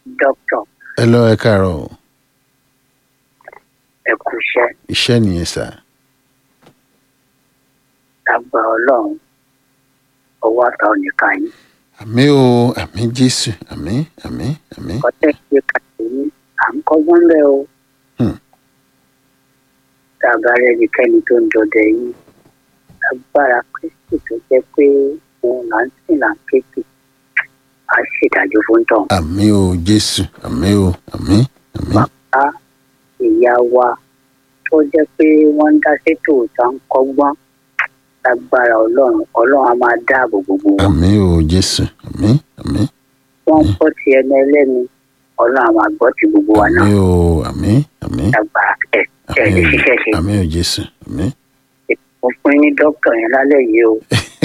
dókítà ẹ lọ ẹ káàárọ̀ o. ẹ kú iṣẹ́ iṣẹ́ nìyẹn sà. lágbà ọlọ́run ọwọ́ àtà oníkà yín àmì o àmì jésù àmì àmì àmì. kọ́tẹ́ ṣe kàtó yín à ń kọ́gbọ́n bẹ́ẹ̀ o Hmm. tá a bá rẹ́nikẹ́ni tó ń dọdẹ yín agbára kristi tó jẹ́ pé òun là ń sìn là ń kéèké á ṣèdájọ́ fún tọ̀ àmì o jésù àmì o àmì àmì. bá ìyá wa tó jẹ́ pé wọ́n ń dá sétò tá ń kọ́gbọ́n lágbára ọlọ́run ọlọ́run á máa dáàbò gbogbo wọn. àmì o jésù àmì àmì. wọ́n ń gbọ́ ti ẹni ẹlẹ́ni ọlọ́run á máa gbọ́ ti gbogbo wa náà àmì o àmì àmì. lágbára ẹ̀ ẹ̀ lè ṣiṣẹ́ ṣe. àmì o jésù àmì. mo fún yín ní dókítà yẹn lálẹ́ yìí o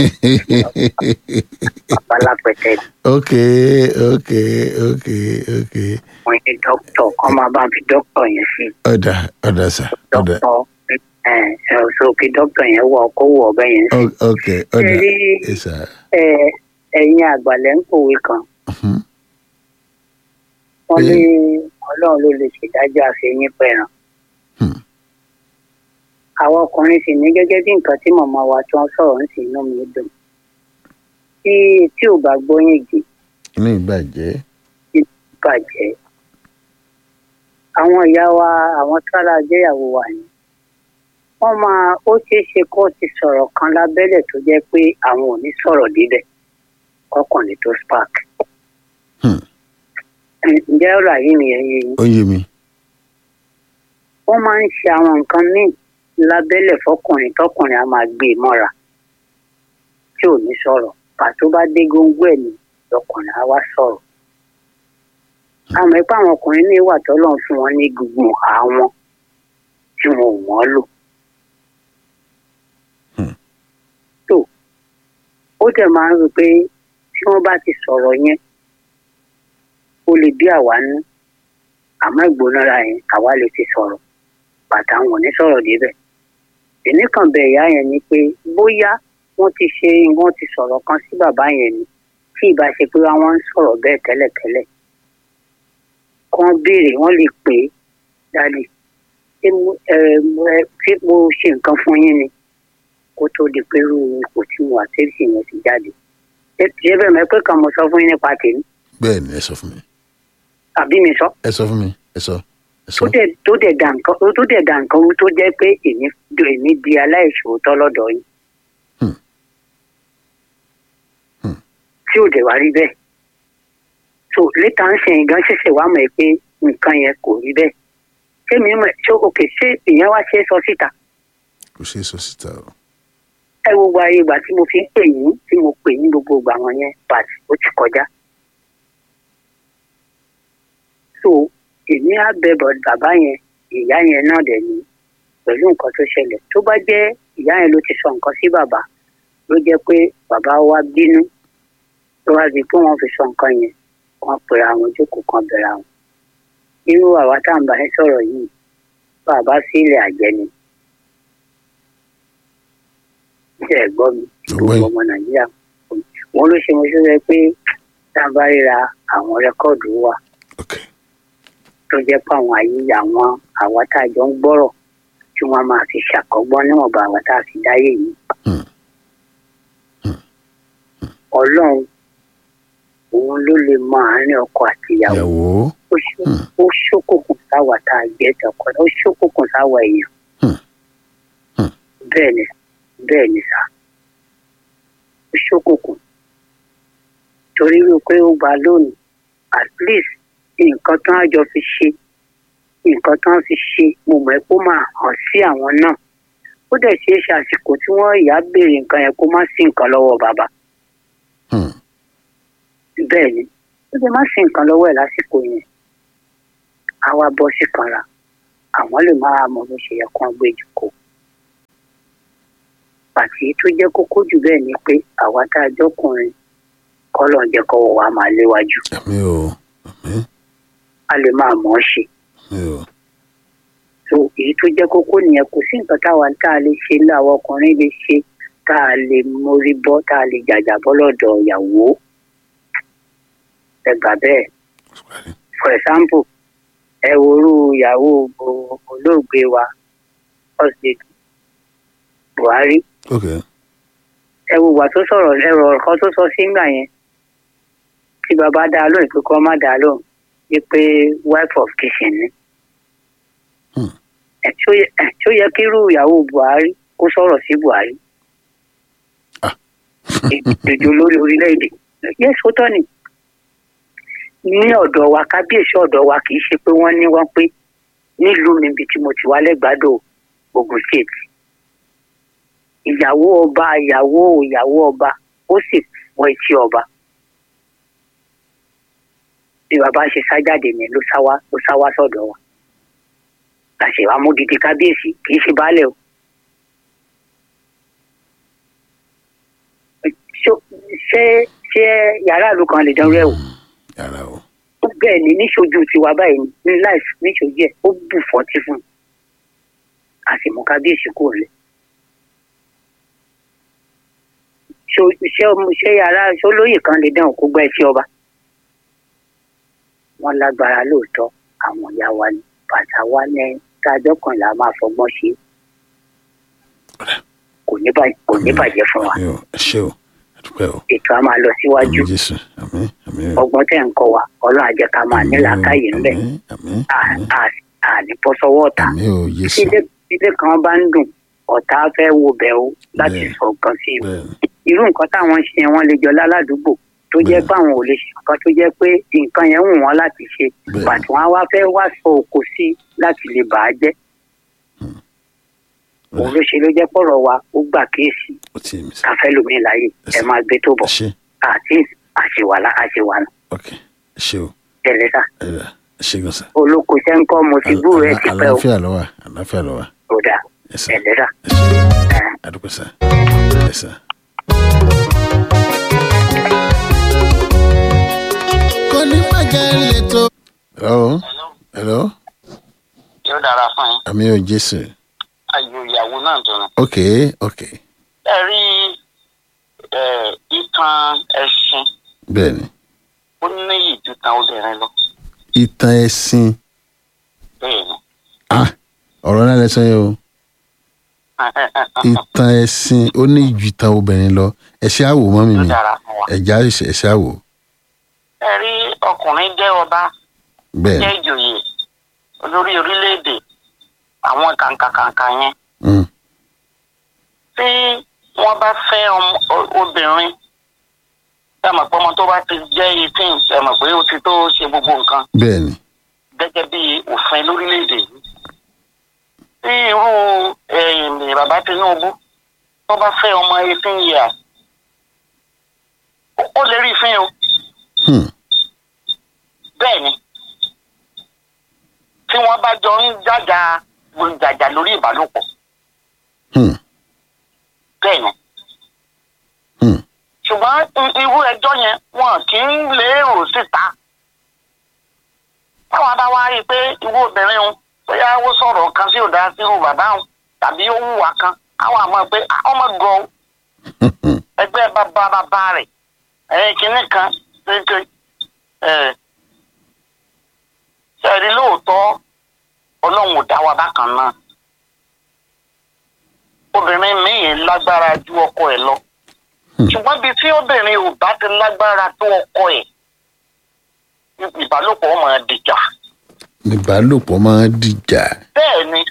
bàbá lápẹtẹ ok ok ok ok mo ní dókítà kọ́ máa bá fi dókítà yẹn sí ọ̀dà ọ̀dà sà ọ̀dà dókítà ẹ̀ ẹ̀ so kí dókítà yẹn wọ kó wọ ọbẹ̀ yẹn sí. O- ok ọ̀dà Ṣé rí ẹ sà. ẹ ẹ̀yin àgbàlẹ̀ ń kòwé kan Mhm. wọ́n Pé- ní ọlọ́run ló lè ṣèdájọ́ àfẹ́yìn pẹ̀ràn. Hmm. àwọn ọkùnrin sì ní gẹ́gẹ́ bí nǹkan tí màmá wa tó ń sọ̀rọ̀ ń sì inú mi dùn. tí tí ò bá gbóyìn gì inú ìbàjẹ́. bàjẹ́. àwọn ìyá wa àwọn tára jẹ́yàwó wa ni. wọ́n máa ó ṣeé ṣe kó ti sọ̀rọ̀ kan lábẹ́lẹ̀ tó jẹ́ pé àwọn ò ní sọ̀rọ̀ débẹ̀ kọkànlẹ̀ tó spark. Hmm. ǹjẹ́ ọ̀rọ̀ àyè mi yẹn yé yín? ó yé mi. wọ́n máa ń ṣe àwọn nǹkan míì lábẹ́lẹ̀ fọkùnrin tọkùnrin á máa gbé e mọ́ra tí ò ní sọ̀rọ̀ pàtó bá dé góńgó ẹ̀ ní lọkùnrin á wá sọ̀rọ̀. àmọ́ ipá àwọn ọkùnrin ní ìwà tọ́lọ́run fún wọn ní gbogbo àwọn tí wọn ò mọ́ lò. Hmm. tó ó dẹ̀ máa ń rò pé tí wọ́n bá ti sọ̀rọ̀ yẹn ó lè bí àwa nú àmọ́ ìgbónára yẹn àwa lè ti sọ̀rọ̀ bàtà wọn ò ní sọ̀rọ̀ débẹ̀. èmi kàn bẹ ìyá yẹn ni pé bóyá wọ́n ti ṣe wọ́n ti sọ̀rọ̀ kan sí bàbá yẹn ni tí ìbá ṣe pé wọ́n ń sọ̀rọ̀ bẹ́ẹ̀ tẹ́lẹ̀tẹ́lẹ̀. kàn béèrè wọ́n lè pè é dálé ṣé mo ẹ mo ẹ ṣé mo ṣe nǹkan fún yín ni kó tó di pé irú ipò tí mo wà tẹ́sí yẹn ti jáde. ṣé ṣé bẹ́ẹ̀ mọ̀ pé kan mo sọ fún yín nípa tèmi bẹ́ẹ̀ ni ẹ sọ fún mi. àbí mi sọ. ẹ sọ fún mi ẹ sọ ẹ sọ. tó dẹ̀ tó dẹ̀ dà nǹkan tó dẹ̀ dà nǹkan rú tó jẹ́ pé èmi èmi di aláìṣòótọ́ lọ́dọ̀ yín. Hmm. Hmm. tí ò dẹ̀ wá rí bẹ́ẹ̀. so létà ń sẹ́yìn gan ṣẹ̀ṣẹ̀ wá mọ̀ ẹ́ pé nǹkan yẹn kò rí bẹ́ẹ̀. ṣé mi mọ̀ ṣé òkè ṣé ìyẹn wá ṣe é sọ síta. kò ṣeé sọ síta o. ẹ wo gba ayé ìgbà tí mo fi ń pè yín tí mo pè yín gbogbo ìgbà wọn yẹn pàtì ó ti kọjá. so èmi á bẹ bọ bàbá yẹn ìyá yẹn náà dẹ̀ ni pẹ̀lú nǹkan tó ṣẹlẹ̀ tó bá jẹ́ ìyá yẹn ló ti sọ nǹkan sí bàbá ló jẹ́ pé bàbá wa bínú tó wá di pé wọ́n fi sọ nǹkan yẹn wọ́n pèrè àwọn jókòó kan bẹ̀rẹ̀ àwọn. irú àwa tá à ń bá ẹ sọ̀rọ̀ yìí bàbá sílẹ̀ àjẹ́ ni. ṣe ẹ̀ gbọ́ mi Ọgbọ́n gbogbo ọmọ nàìjíríà wọn ló ṣe mo ṣe rẹ pé tá a bá ríra àwọn rẹ́kọ̀dù wa ok tó jẹ́ pé àwọn ayé àwọn àwa tá a jọ ń gbọ́rọ̀ tí wọ́n máa fi ṣàkọ́gbọ́n níwọ̀nba àwa tá a fi dáyé yìí. Hmm. ọlọ́run òun ló lè mọ àárín ọkọ àti ìyàwó ìyàwó ó ṣó- ó ṣókùnkùn sáwà tá a jẹ́ tọkọ ó ṣókùnkùn sáwà èèyàn. Hmm. Hmm. bẹ́ẹ̀ ni bẹ́ẹ̀ ni sá ó ṣókùnkùn torí wípé ó gba lónìí at least nǹkan tán á jọ fi ṣe nǹkan tán fi ṣe mo mọ̀ ẹ́ kó máa hàn sí àwọn náà ó dẹ̀ ṣeé ṣe àsìkò tí wọ́n ìyá béèrè nǹkan yẹn kó má sí nǹkan lọ́wọ́ bàbá Hmm. bẹ́ẹ̀ ni ó lè má sí nǹkan lọ́wọ́ ẹ̀ lásìkò yẹn á wá bọ́ sí kanra àwọn lè máa mọ bó ṣe yẹ kó gbé jùkọ́ pàtì tó jẹ́ kókó jù bẹ́ẹ̀ ni pé àwa tá a jọkùnrin kọ́lọ̀ ń jẹ́ kọ́wọ́ wa máa léwájú àmì o àmì a lè máa mọ̀ ọ́ ṣe àmì o so èyí tó jẹ́ kókó nìyẹn kò sí nǹkan táwa tá a lè ṣe láwọn ọkùnrin lè ṣe tá a lè mórí bọ́ tá a lè jàjà bọ́ lọ́dọ̀ ìyàwó ẹ gbà bẹ́ẹ̀ for example ẹ worú ìyàwó o- olóògbé wa ọ̀sẹ̀ buhari ok ẹ wo ìgbà tó sọ̀rọ̀ ẹ̀rọ kan tó sọ sígbà yẹn tí bàbá dá a lóhùn pé kọ́ má dá a lóhùn ní pé wife of kitchen ni. Hmm. ẹ tí ó yẹ ẹ tí ó yẹ kí irú ìyàwó buhari kó sọ̀rọ̀ sí buhari. Ah. ìdòjò lórí orílẹ̀-èdè yẹ́sì ó tọ́ ni. ní ọ̀dọ̀ wa kábíyèsí ọ̀dọ̀ wa kì í ṣe pé wọ́n ní wọ́n pé nílùú mi ibi tí mo ti wá lẹ́gbàdo ogun state ìyàwó ọba ìyàwó ìyàwó ọba ó sì wọ etí ọba bí bàbá ṣe sá jáde yẹn ló sá wá ló sá wá sọ́dọ̀ wa àṣẹ amúdìdí kábíyèsí kì í ṣe baálẹ̀ o. Ṣó- ṣé ṣé yàrá ìlú kan lè dánwó ẹ̀ wò yàrá o ó bẹ́ẹ̀ ni níṣojú tiwa báyìí ni ní láìsí níṣojú ẹ̀ ó bù fọ́tí fún un a sì mú kábíyèsí kúrò lẹ̀. Ṣó- ṣé ọmọ- ṣé yàrá ṣólóyè kan lè dán òkú gbá ẹtí ọba wọn lágbára lóòótọ́ àwọn ìyá wa ni bàtà wa ní tájọ́ kan là máa fọgbọ́n ṣe kò ní bàjẹ́ kò ní bàjẹ́ fún wa àmì o ẹ ṣé o ẹ dúpẹ́ o ètò a máa lọ síwájú àmì jésù àmì àmì o ọgbọ́n tẹ̀ ń kọ́ wa ọlọ́run àjẹ́ ká máa ní làákàyè ńbẹ̀ àmì àmì À- à- àní bọ́ sọ́wọ́ ọ̀tá àmì o jésù ilé ilé kan bá ń dùn ọ̀tá fẹ́ wo bẹ̀ o láti Bẹ́ẹ̀. sọ nǹkan sí i bẹ́ẹ̀ irú nǹkan táwọn ń ṣe yẹn wọ́n lè jọ láládùúgbò tó jẹ́ Bẹ́ẹ̀. pé àwọn ò lè ṣe nǹkan tó jẹ́ pé nǹkan yẹn wù wọ́n láti ṣe Bẹ́ẹ̀. pàtó wọn á wá fẹ́ wá sọ òkò sí i láti lè bà á jẹ́ òun ló ṣe ló jẹ́ pọ̀rọ̀ wa ó gbà kíyèsí ó ti mi sá káfẹ́ lómi láàyè ẹ máa gbé tó ẹ bọ̀ ṣé àti àṣewàlá àṣewàlá ok ẹ ṣé o tẹ̀lé sá ẹ rà ẹ ṣé gan sá olóko iṣẹ́ ń kọ́ mo ti gbúrò ẹ̀ ti pẹ́ o àlàáfíà ló wà àlàáfíà ló wà kò dáa ẹ sá tẹ̀lé sá. ẹ ṣé àdúpẹ́ sá ẹ sá. kò ní bàjẹ́ lẹ́tọ̀. hello hello yóò dára fún yín àmì o jésù ayò ìyàwó náà dùnú. ok ok ẹ rí ẹ, ìtàn ẹṣin bẹ́ẹ̀ ni ó ní ìdútàn obìnrin lọ ìtàn ẹ̀sìn bẹ́ẹ̀ ni. ah ọ̀rọ̀ náà lẹ́sọ̀ yẹn o ìtàn ẹ̀sìn ó ní ju ìtàn obìnrin lọ ẹ̀ṣẹ̀ àwò mọ́ mi yóò mi dára fún wa. ẹ̀já ẹ̀ṣẹ̀ àwò ẹ rí ọkùnrin jẹ́ ọba bẹ́ẹ̀ jẹ́ ìjòyè olórí orílẹ̀-èdè àwọn kàǹkàkàǹkà yẹn mm, tí wọ́n bá fẹ́ ọmọ- o- obìnrin ẹ mọ̀ pé ọmọ tó bá ti jẹ́ eighteen ẹ mọ̀ pé ó ti tó ṣe gbogbo nǹkan bẹ́ẹ̀ ni gẹ́gẹ́ bí òfin lórílẹ̀‐èdè yìí. tí irú ẹ̀yìn bàbá Tinubu tó bá fẹ́ ọmọ eighteen years ó- ó lè rí ìfín o hmm, bẹ́ẹ̀ ni tí wọ́n bá jọ ń jàjà jàjà lórí ìbálòpọ̀ hmm, bẹ́ẹ̀ ni hmm, ṣùgbọ́n i- irú ẹjọ́ yẹn wọn kì í lè rò síta táwọn bá wá rí i pé irú obìnrin òun bóyá ó sọ̀rọ̀ kan sí òdà sí irú bàbá òun tàbí ó hùwà kan àwọn àmọ́ pé "Ah, ọmọ gan o hmm, ẹgbẹ́ bàbá bàbá rẹ̀ ẹ̀yìn kìíní kan kéèké ẹ̀ ṣẹ̀rí lóòótọ́ ọlọ́run ò dá wa bákan náà obìnrin míì lágbára ju ọkọ ẹ̀ lọ ṣùgbọ́n bíi tí obìnrin ò bá ti lágbára tó ọkọ ẹ̀ ìbálòpọ̀ ọmọ dìjà ìbálòpọ̀ máa ń dìjà bẹ́ẹ̀ ni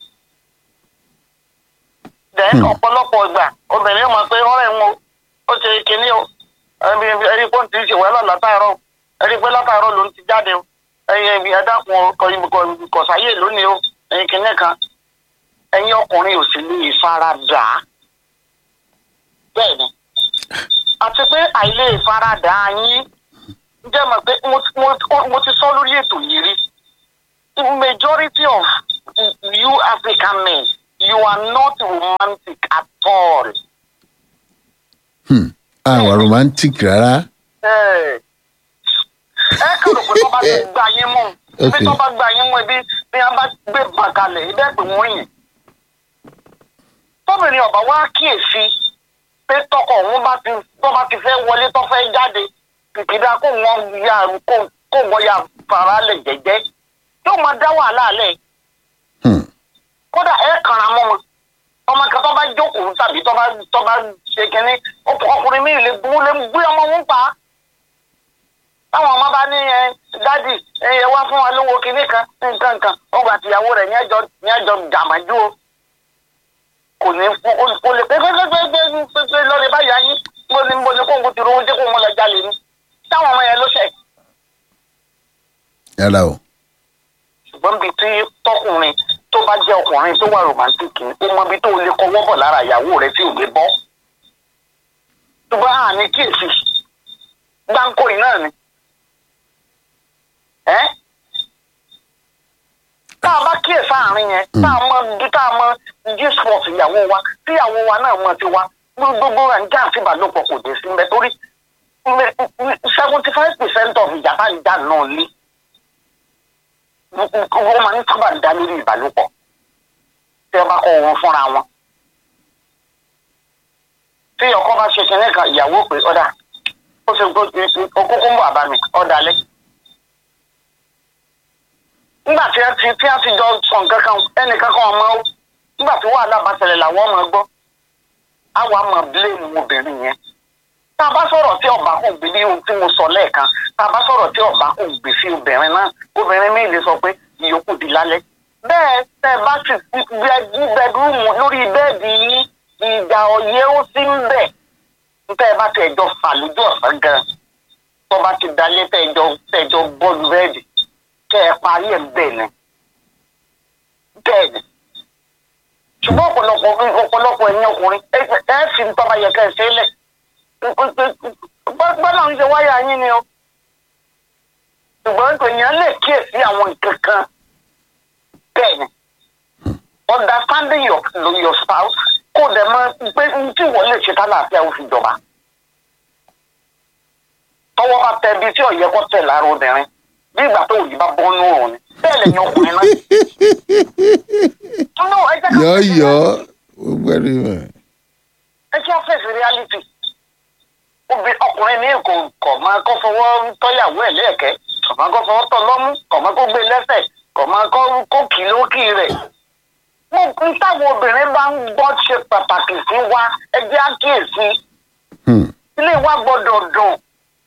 then ọ̀pọ̀lọpọ̀ ìgbà obìnrin mọ̀ pé ọ̀rẹ́ wọn ó ṣe kinní o ẹni ẹni pé ó ti ṣe wẹ́lọ̀ látàárọ̀ ẹni pé látàárọ̀ ló ń ti jáde o ẹyin ẹ dákun kọ̀sáyé lónìí o ẹyin kinní kan ẹyin ọkùnrin ò sì lè fara dà á bẹ́ẹ̀ ni àti pé àìlè ìfaradà yín jẹ́ mọ̀ pé mo ti- mo ti- mo ti sọ lórí ètò yìí rí majority of you African men, you are not romantic at all. hmm, àwa romantic rárá Ẹ ẹ kàrò pé tó bá ti gbà yín mú bí Okay. tó bá gbà yín mú ibi bí wọn bá gbé bàkalẹ̀ ibẹ̀ pé wọ́n yìn. Tóbìnrin ọ̀bà wá kíyèsí pé tọkọ òun bá ti tó bá ti fẹ́ wọlé tó fẹ́ jáde kìkìdá kó wọ́n ya kó kó wọ́n ya fara lẹ̀ jẹ́jẹ́ yóò máa dá wàhálà lẹ̀ Hmm. kódà ẹ kàrà mọ́ wọn ọmọ kan tó bá jókòó tàbí tó bá tó bá ṣe kínní ọkọ- ọkùnrin mi lè bú lè gbé ọmọ wọn pa á. táwọn ọmọ bá ní ẹ dádì ẹ ẹ wá fún wa lówó kínní kan nǹkan kan ọgbà àtìyàwó rẹ̀ ní ẹjọ́ ní ẹjọ́ jàmájú o kò ní o- o lè pé pé pé pé pé pé pé lọ́ọ̀rẹ́ báyà yín mo ní mo ní kó ń ti rówó dé kó ń lọ jalè ni táwọn ọmọ yẹn ló ṣẹ̀ yàrá o ṣùgbọ́n bíi tí tọkùnrin tó bá jẹ́ ọkùnrin tó wà romantic ni ó mọ ibi tó lè kọwọ́ bọ̀ lára ìyàwó rẹ̀ tí ò lè bọ́. ṣùgbọ́n a ní kíyèsí gbáǹkó yìí náà ni. ẹ́ tá a bá kíyèsí àárín yẹn tá a mọ bí tá a mọ g-sport ìyàwó wa tí ìyàwó wa náà mọ tiwa gbogbo rẹ̀ ń já àti ìbálòpọ̀ kò dé sí mbẹ́ torí seventy five percent of ìjà bá ń jà náà lé wọ́n máa ń sábà dá lórí ìbálòpọ̀ tí wọ́n bá kọ́ wọn fúnra wọn. tí ọkọ bá ṣe kinní kan ìyàwó pé ọ̀dà ó ṣe okókó ń bọ̀ àbá mi ọ̀dà lẹ́. nígbà tí a ti tí a ti jọ sọ nǹkan kan ẹnìkan kan ọmọ ó nígbà tí wàhálà bá ṣẹlẹ̀ làwọn ọmọ gbọ́ àwọn àmọ̀ bíléèmù obìnrin yẹn tá a bá sọ̀rọ̀ tí ọba kò gbé bí ohun tí mo sọ lẹ́ẹ̀kan tá a bá sọ̀rọ̀ tí ọba kò gbé sí obìnrin náà obìnrin mi lè sọ pé ìyókù di lálẹ́. bẹ́ẹ̀ tẹ́ ẹ bá sì gbẹ bẹ́ẹ̀dúrúmù lórí bẹ́ẹ̀dì yín ìjà ọ̀yẹ́ ó sì ń bẹ̀. tẹ́ ẹ bá tẹ̀ ẹjọ́ fà lójú ọ̀sán gan tó bá ti dalẹ́ tẹ́ ẹjọ́ tẹ́ ẹjọ́ bọ́ọ̀lù bẹ́ẹ̀dì kẹ́ ẹ parí ẹ̀ bẹ́ẹ̀ ni. bẹ́ẹ̀ ni ṣùgbọ́n ọ̀pọ̀lọpọ̀ ọ̀pọ̀lọpọ̀ ẹ̀yin ọkùnrin ẹ ẹ fi ń tọ́ba yẹ kẹ́ ẹ ṣe é lẹ̀ gbọ́dọ̀ ń ṣe wáyà yín ni o ṣùgbọ́n èèyàn lè kíyèsí àwọn nǹkan kan bẹ́ẹ̀ ni understanding your your spouse kó dẹ̀ mọ̀ pé n tí wọ́n lè ṣe kálàáfíà ó fi jọba tọwọ́ bá tẹ ibi tí ọ̀yẹ́ kọ́ tẹ̀ lára obìnrin bí ìgbà tó òyìn bá bọ́ nù ọ̀run ni bẹ́ẹ̀ lẹ́yìn ọkùnrin náà. no ẹ jẹ́ ká yọ yọ ó gbẹ́rù mọ̀ ẹ jẹ́ face reality obì ọkùnrin ní kò kọ̀ máa kọ́ fọwọ́ tọ́yàwó ẹ̀ lẹ́ẹ̀kẹ́ kọ̀ máa kọ́ fọwọ́ tọ́ lọ́mú kọ̀ máa kó gbé lẹ́sẹ̀ kọ̀ máa kọ́ kó kì í lókì rẹ̀. mo ń táwọn obìnrin bá ń gbọ́ ṣe pàtàkì sí wa ẹ jẹ́ àkíyèsí Hmm. ilé wa gbọ́dọ̀ dùn.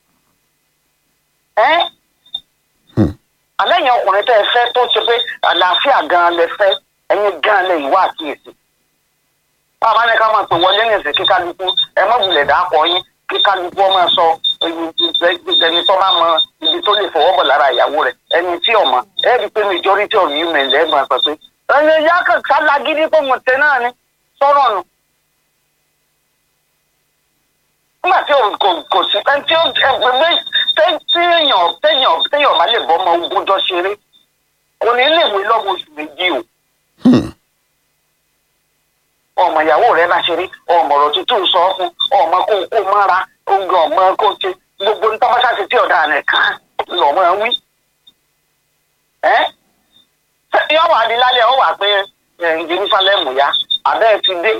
ẹ́ Hmm. alẹ́ yẹn ọkùnrin tẹ́ ẹ fẹ́ tó ṣe pé àlàáfíà gan-an lẹ fẹ́ ẹ̀yin gan-an lẹ ìwà àkíyèsí bàbá ní ká máa pè wọlé nìsín kí kálukú ẹ má wulẹ̀ dàpọ̀ yín kí kálukú ọmọ sọ ẹni tó bá mọ ibi tó lè fọwọ́ bọ̀ lára ìyàwó rẹ̀ ẹni tí ò mọ̀ ẹ rí i pé majority of you men lẹ́gbọ̀n sọ pé ẹni ìyá kan sálágídí tó mọ̀ tẹ náà ni sọ̀rọ̀ nù. nígbà tí òun kò kò sí ẹni tí ó ẹgbẹ́ téèyàn téèyàn téèyàn bá lè bọ́ ọmọ ogúnjọ́ ṣeré kò ní lè wé lọ́mọ oṣù méjì o Hmm. ọmọ ìyàwó rẹ bá ṣe rí ọmọ ọ̀rọ̀ tuntun sọ fún ọmọ kó kó mára oúnjẹ ọmọ kó ṣe gbogbo nípa bá ṣàṣetí ọ̀dà rẹ̀ kàn lọ́mọ wí. ẹ́ yọ wà ní lálẹ́ ọ wà pé ẹ̀, Jerusalem ya abẹ́ ẹ ti dé.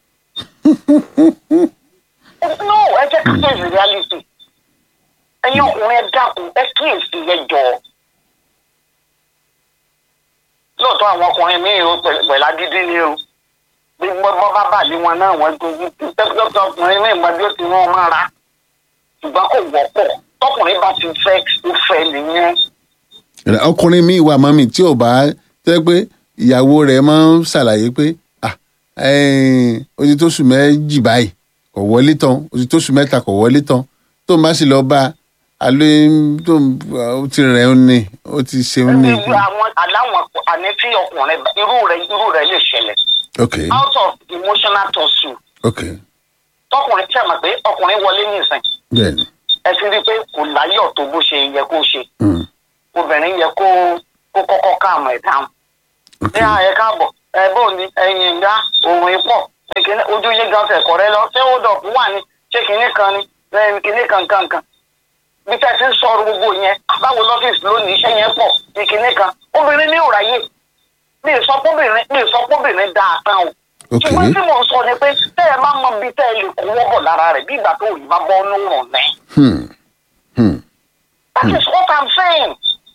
no ẹ jẹ́ ká fèsì reality ẹ̀yin ọkùnrin ẹ dákun ẹ kíyèsí ẹ jọ̀ọ́ lóòótọ́ àwọn ọkùnrin míì ó pẹ̀lú agídí ni o bí wọ́n bá bà ní wọn náà wọ́n gbogbo tẹ́tọ́tọ́ ọkùnrin míì mọ bí ó ti wọ́n máa ra ṣùgbọ́n kò wọ́pọ̀ tọkùnrin bá ti fẹ́ ó fẹ́ nìyẹn. ọkùnrin mi wà mọ́mì tí ò bá tẹ́ pé ìyàwó rẹ̀ máa ń ṣàlàyé pé ah, eh, ó ti tó sùn méjì báyìí kò wọlé tán ó ti tó sùn mẹ́ta kò wọlé tán tó ń bá sì lọ bá a alẹ́ tó ń ó ti rẹ̀ ń ní ó ti ṣe ń ní. Irú àwọn aláwọn àní tí ọkùnrin irú rẹ̀ irú rẹ̀ lè ṣẹlẹ̀ ok out of emotional tussle ok tọkùnrin tí a mọ̀ pé ọkùnrin wọlé nìsín bẹ́ẹ̀ni ẹ ti rí i pé kò láyọ̀ tó bó ṣe yẹ kó ṣe mm, obìnrin yẹ kó kó kọ́kọ́ káàmù ẹ̀ dáhùn. ok ní ààyè káàbọ̀ ẹ bó ni ẹyin ìyá òun ipò ìkíní ojú yín gan fẹ̀kọ̀ rẹ lọ ṣé ó dọ̀kú wà ní ṣé kìíní kan ni lẹ́yìn kìíní kan kan kan bí tẹ́ ti ń sọ̀rọ̀ gbogbo yẹn báwo lọ́fíìsì lónìí iṣẹ́ yẹn pọ̀ ní kìíní kan obìnrin ní òráyè mi ì sọ pọ́bìnrin mi ì sọ pọ́bìnrin dáa tán o ok ṣùgbọ́n tí mò ń sọ ni pé tẹ́ ẹ máa mọ bí tẹ́ ẹ lè kó wọ́bọ̀ lára rẹ̀ bí ìgbà tó rí bá bọ́ nínú rùn náà hmm, hmm, that is what i'm saying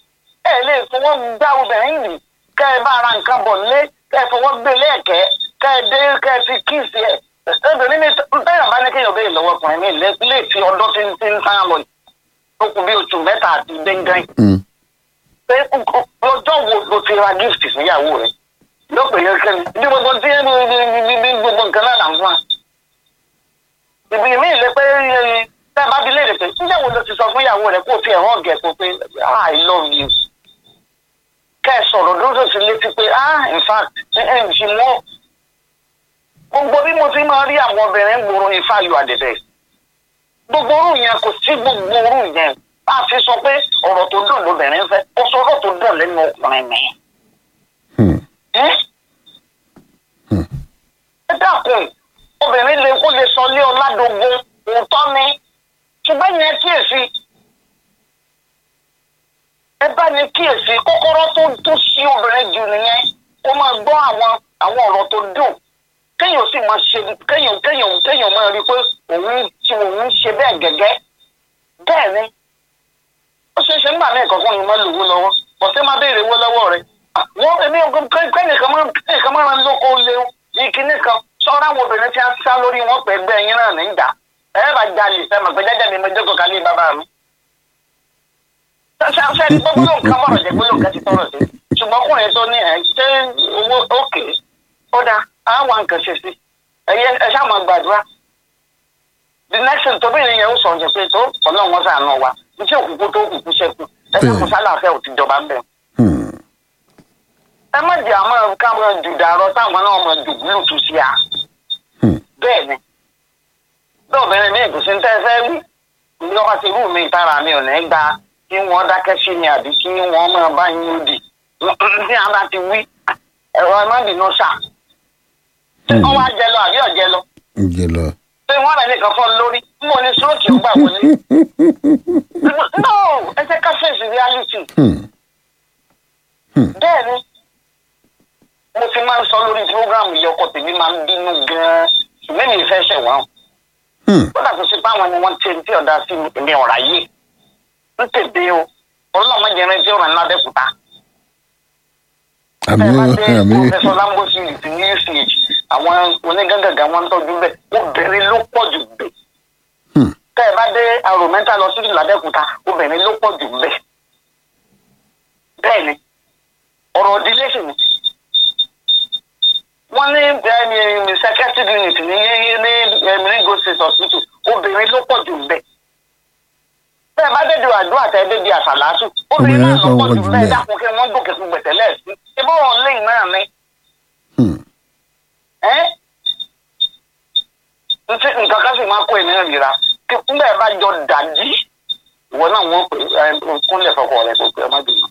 ẹ lè fọwọ́ gbá obìnrin yìí kẹ́ ẹ bá ara nǹkan bọ̀ lé kẹ́ ẹ fọwọ́ gbé lẹ́ẹ̀kẹ́ kẹ́ ẹ dé kẹ́ ẹ fi kíìsì ẹ̀ obìnrin mi tẹ́yàn bá ní kéèyàn béèrè lọ́wọ́ ọkùnrin mi lé lè fi ọdún tí ń tí ń tán lọ yìí ó kù bí oṣù mẹ́ta àti gbẹ̀ngàn Hmm. pé ọjọ́ wo ló ti ra gift fúnyàwó rẹ̀ yóò pè é kẹ́ni bí gbogbo tí bí bí gbogbo nǹkan náà là ń fún wa. ìbí mi lè pé tẹ́ ẹ bá bi léèrè pé níjẹ́ wo ló ti sọ fúnyàwó rẹ̀ kó o fi ẹ̀hán ọ̀gẹ̀ kó pé ah I love you. kẹ́ ẹ sọ̀rọ̀ lóṣù sí létí pé ah in fact ẹ ẹ ṣì mọ́ gbogbo bí mo ti máa rí àwọn obìnrin gbòòrò ifá yọ àdẹ̀dẹ̀ gbogbo orú yẹn kò sí gbogbo orú yẹn bá a fi sọ pé ọ̀rọ̀ tó dùn lóbìnrin fẹ́ ó sọ ọ̀rọ̀ tó dùn lẹ́nu ọkùnrin mi. Hmm. ẹ ẹ dákun obìnrin lè kó lè sọ lé ọ̀làdógún òótọ́ ni ṣùgbọ́n yẹn kíyèsí ẹ bá ní kíyèsí kọ́kọ́rọ́ tó tó sí obìnrin jù nìyẹn kó máa gbọ́ àwọn àwọn ọ̀rọ̀ tó dùn kéèyàn sì máa ṣe kéèyàn kéèyàn kéèyàn máa rí i pé òun tí òun ṣe bẹ́ẹ̀ gẹ́gẹ́ bẹ́ẹ̀ ni ó ṣeé ṣe nígbà míì kankan yìí máa lówó lọ́wọ́ bọ̀sẹ̀ máa béèrè owó lọ́wọ́ rẹ̀ wọ́n èmi ò kẹ́nìkan máa kẹ́nìkan máa ran lóko lé ìkíní kan sọ́ra àwọn obìnrin tí a sá lórí wọn pẹ̀ gbẹ́ ẹyin náà nígbà ẹ bá jalè fẹ́ mọ̀ pé jájá mi mo jókòó kálí bàbá mi. sẹ́ni gbogbo ló ń ká mọ̀rọ̀ jẹ́ gbólóhùn kẹ́sì tọrọ sí ṣùgbọ́n kùnrin tó ní ẹ̀ ṣé owó òkè ó dáa àwọn nǹkan ṣe sí ẹ̀yẹ ẹ ṣáà máa gbàdúrà the next thing tóbi yẹn ń sọ ọ̀jẹ̀ pé tó ọlọ́run wọn sàánú wa iṣẹ́ òkùnkùn tó òkùnkùn ṣẹ́kù ẹ ṣáà kò sálàáfẹ́ ò ti jọba ń bẹ̀. Hmm. ẹ má jẹ́ àmọ́ káwọn jùdàrọ táwọn náà mọ̀ jù bluetooth sí a. Hmm. bẹ́ẹ̀ ni bí obìnrin mi kò sí ń tẹ́ fẹ́ wí ní ọba ti rú mi ìtara mi ò ní gba kí wọ́n dákẹ́ sí mi àbí kí wọ́n máa bá yín òdì tí a bá ti wí ẹ̀rọ ẹ má bínú ṣáà Hmm. wọ́n wá jẹ lọ àbí ọ̀jẹ lọ ǹjẹ́ lọ. pé wọ́n rẹ̀ nìkan fọ́ lórí mo ní stroke ó gbà wọlé. no ẹ jẹ́ ká face reality Hmm. bẹ́ẹ̀ ni mo ti máa ń sọ lórí program yìí ọkọ tèmi máa ń bínú gan-an ṣùgbọ́n mi fẹ́ ṣẹ̀ wọ́n. Hmm. ó dàtọ̀ sí pé àwọn ni wọ́n ti ti ọ̀dà sí mi ọ̀rá yìí ń tètè o ọlọ́mọ jẹrin tí ó ràn lábẹ́kúta. àmì ẹ bá ó dé àmì ó. professor lambosi ti ní uch àwọn onígàngàngà wọn ń tọ́jú bẹ́ẹ̀ obìnrin ló pọ̀ jù bẹ́ẹ̀. Hmm. tẹ́ ẹ bá dé àròmẹ́ta lọ sí làbẹ́kúta obìnrin ló pọ̀ jù bẹ́ẹ̀. bẹ́ẹ̀ ni ọ̀rọ̀ ìdílé sì ni. wọ́n ní ẹni secretary unit ní ní emiringo state hospital obìnrin ló pọ̀ jù bẹ́ẹ̀. bẹ́ẹ̀ bá dédé àdúrà tẹ́ dédé àṣàlásù obìnrin náà ló pọ̀ jù bẹ́ẹ̀ dákun kí wọ́n gòkè fún gbẹ̀tẹ̀lẹ̀ sí ibùdó lẹ́yìn náà ni Hmm. ẹ́ ntí nǹkan kan sì máa kó ènìyàn nira kí nbẹ bá jọ dàjí ìwọ náà wọn pè ẹ kúnlẹ̀ fọkọ rẹ kó pè ẹ má bínú.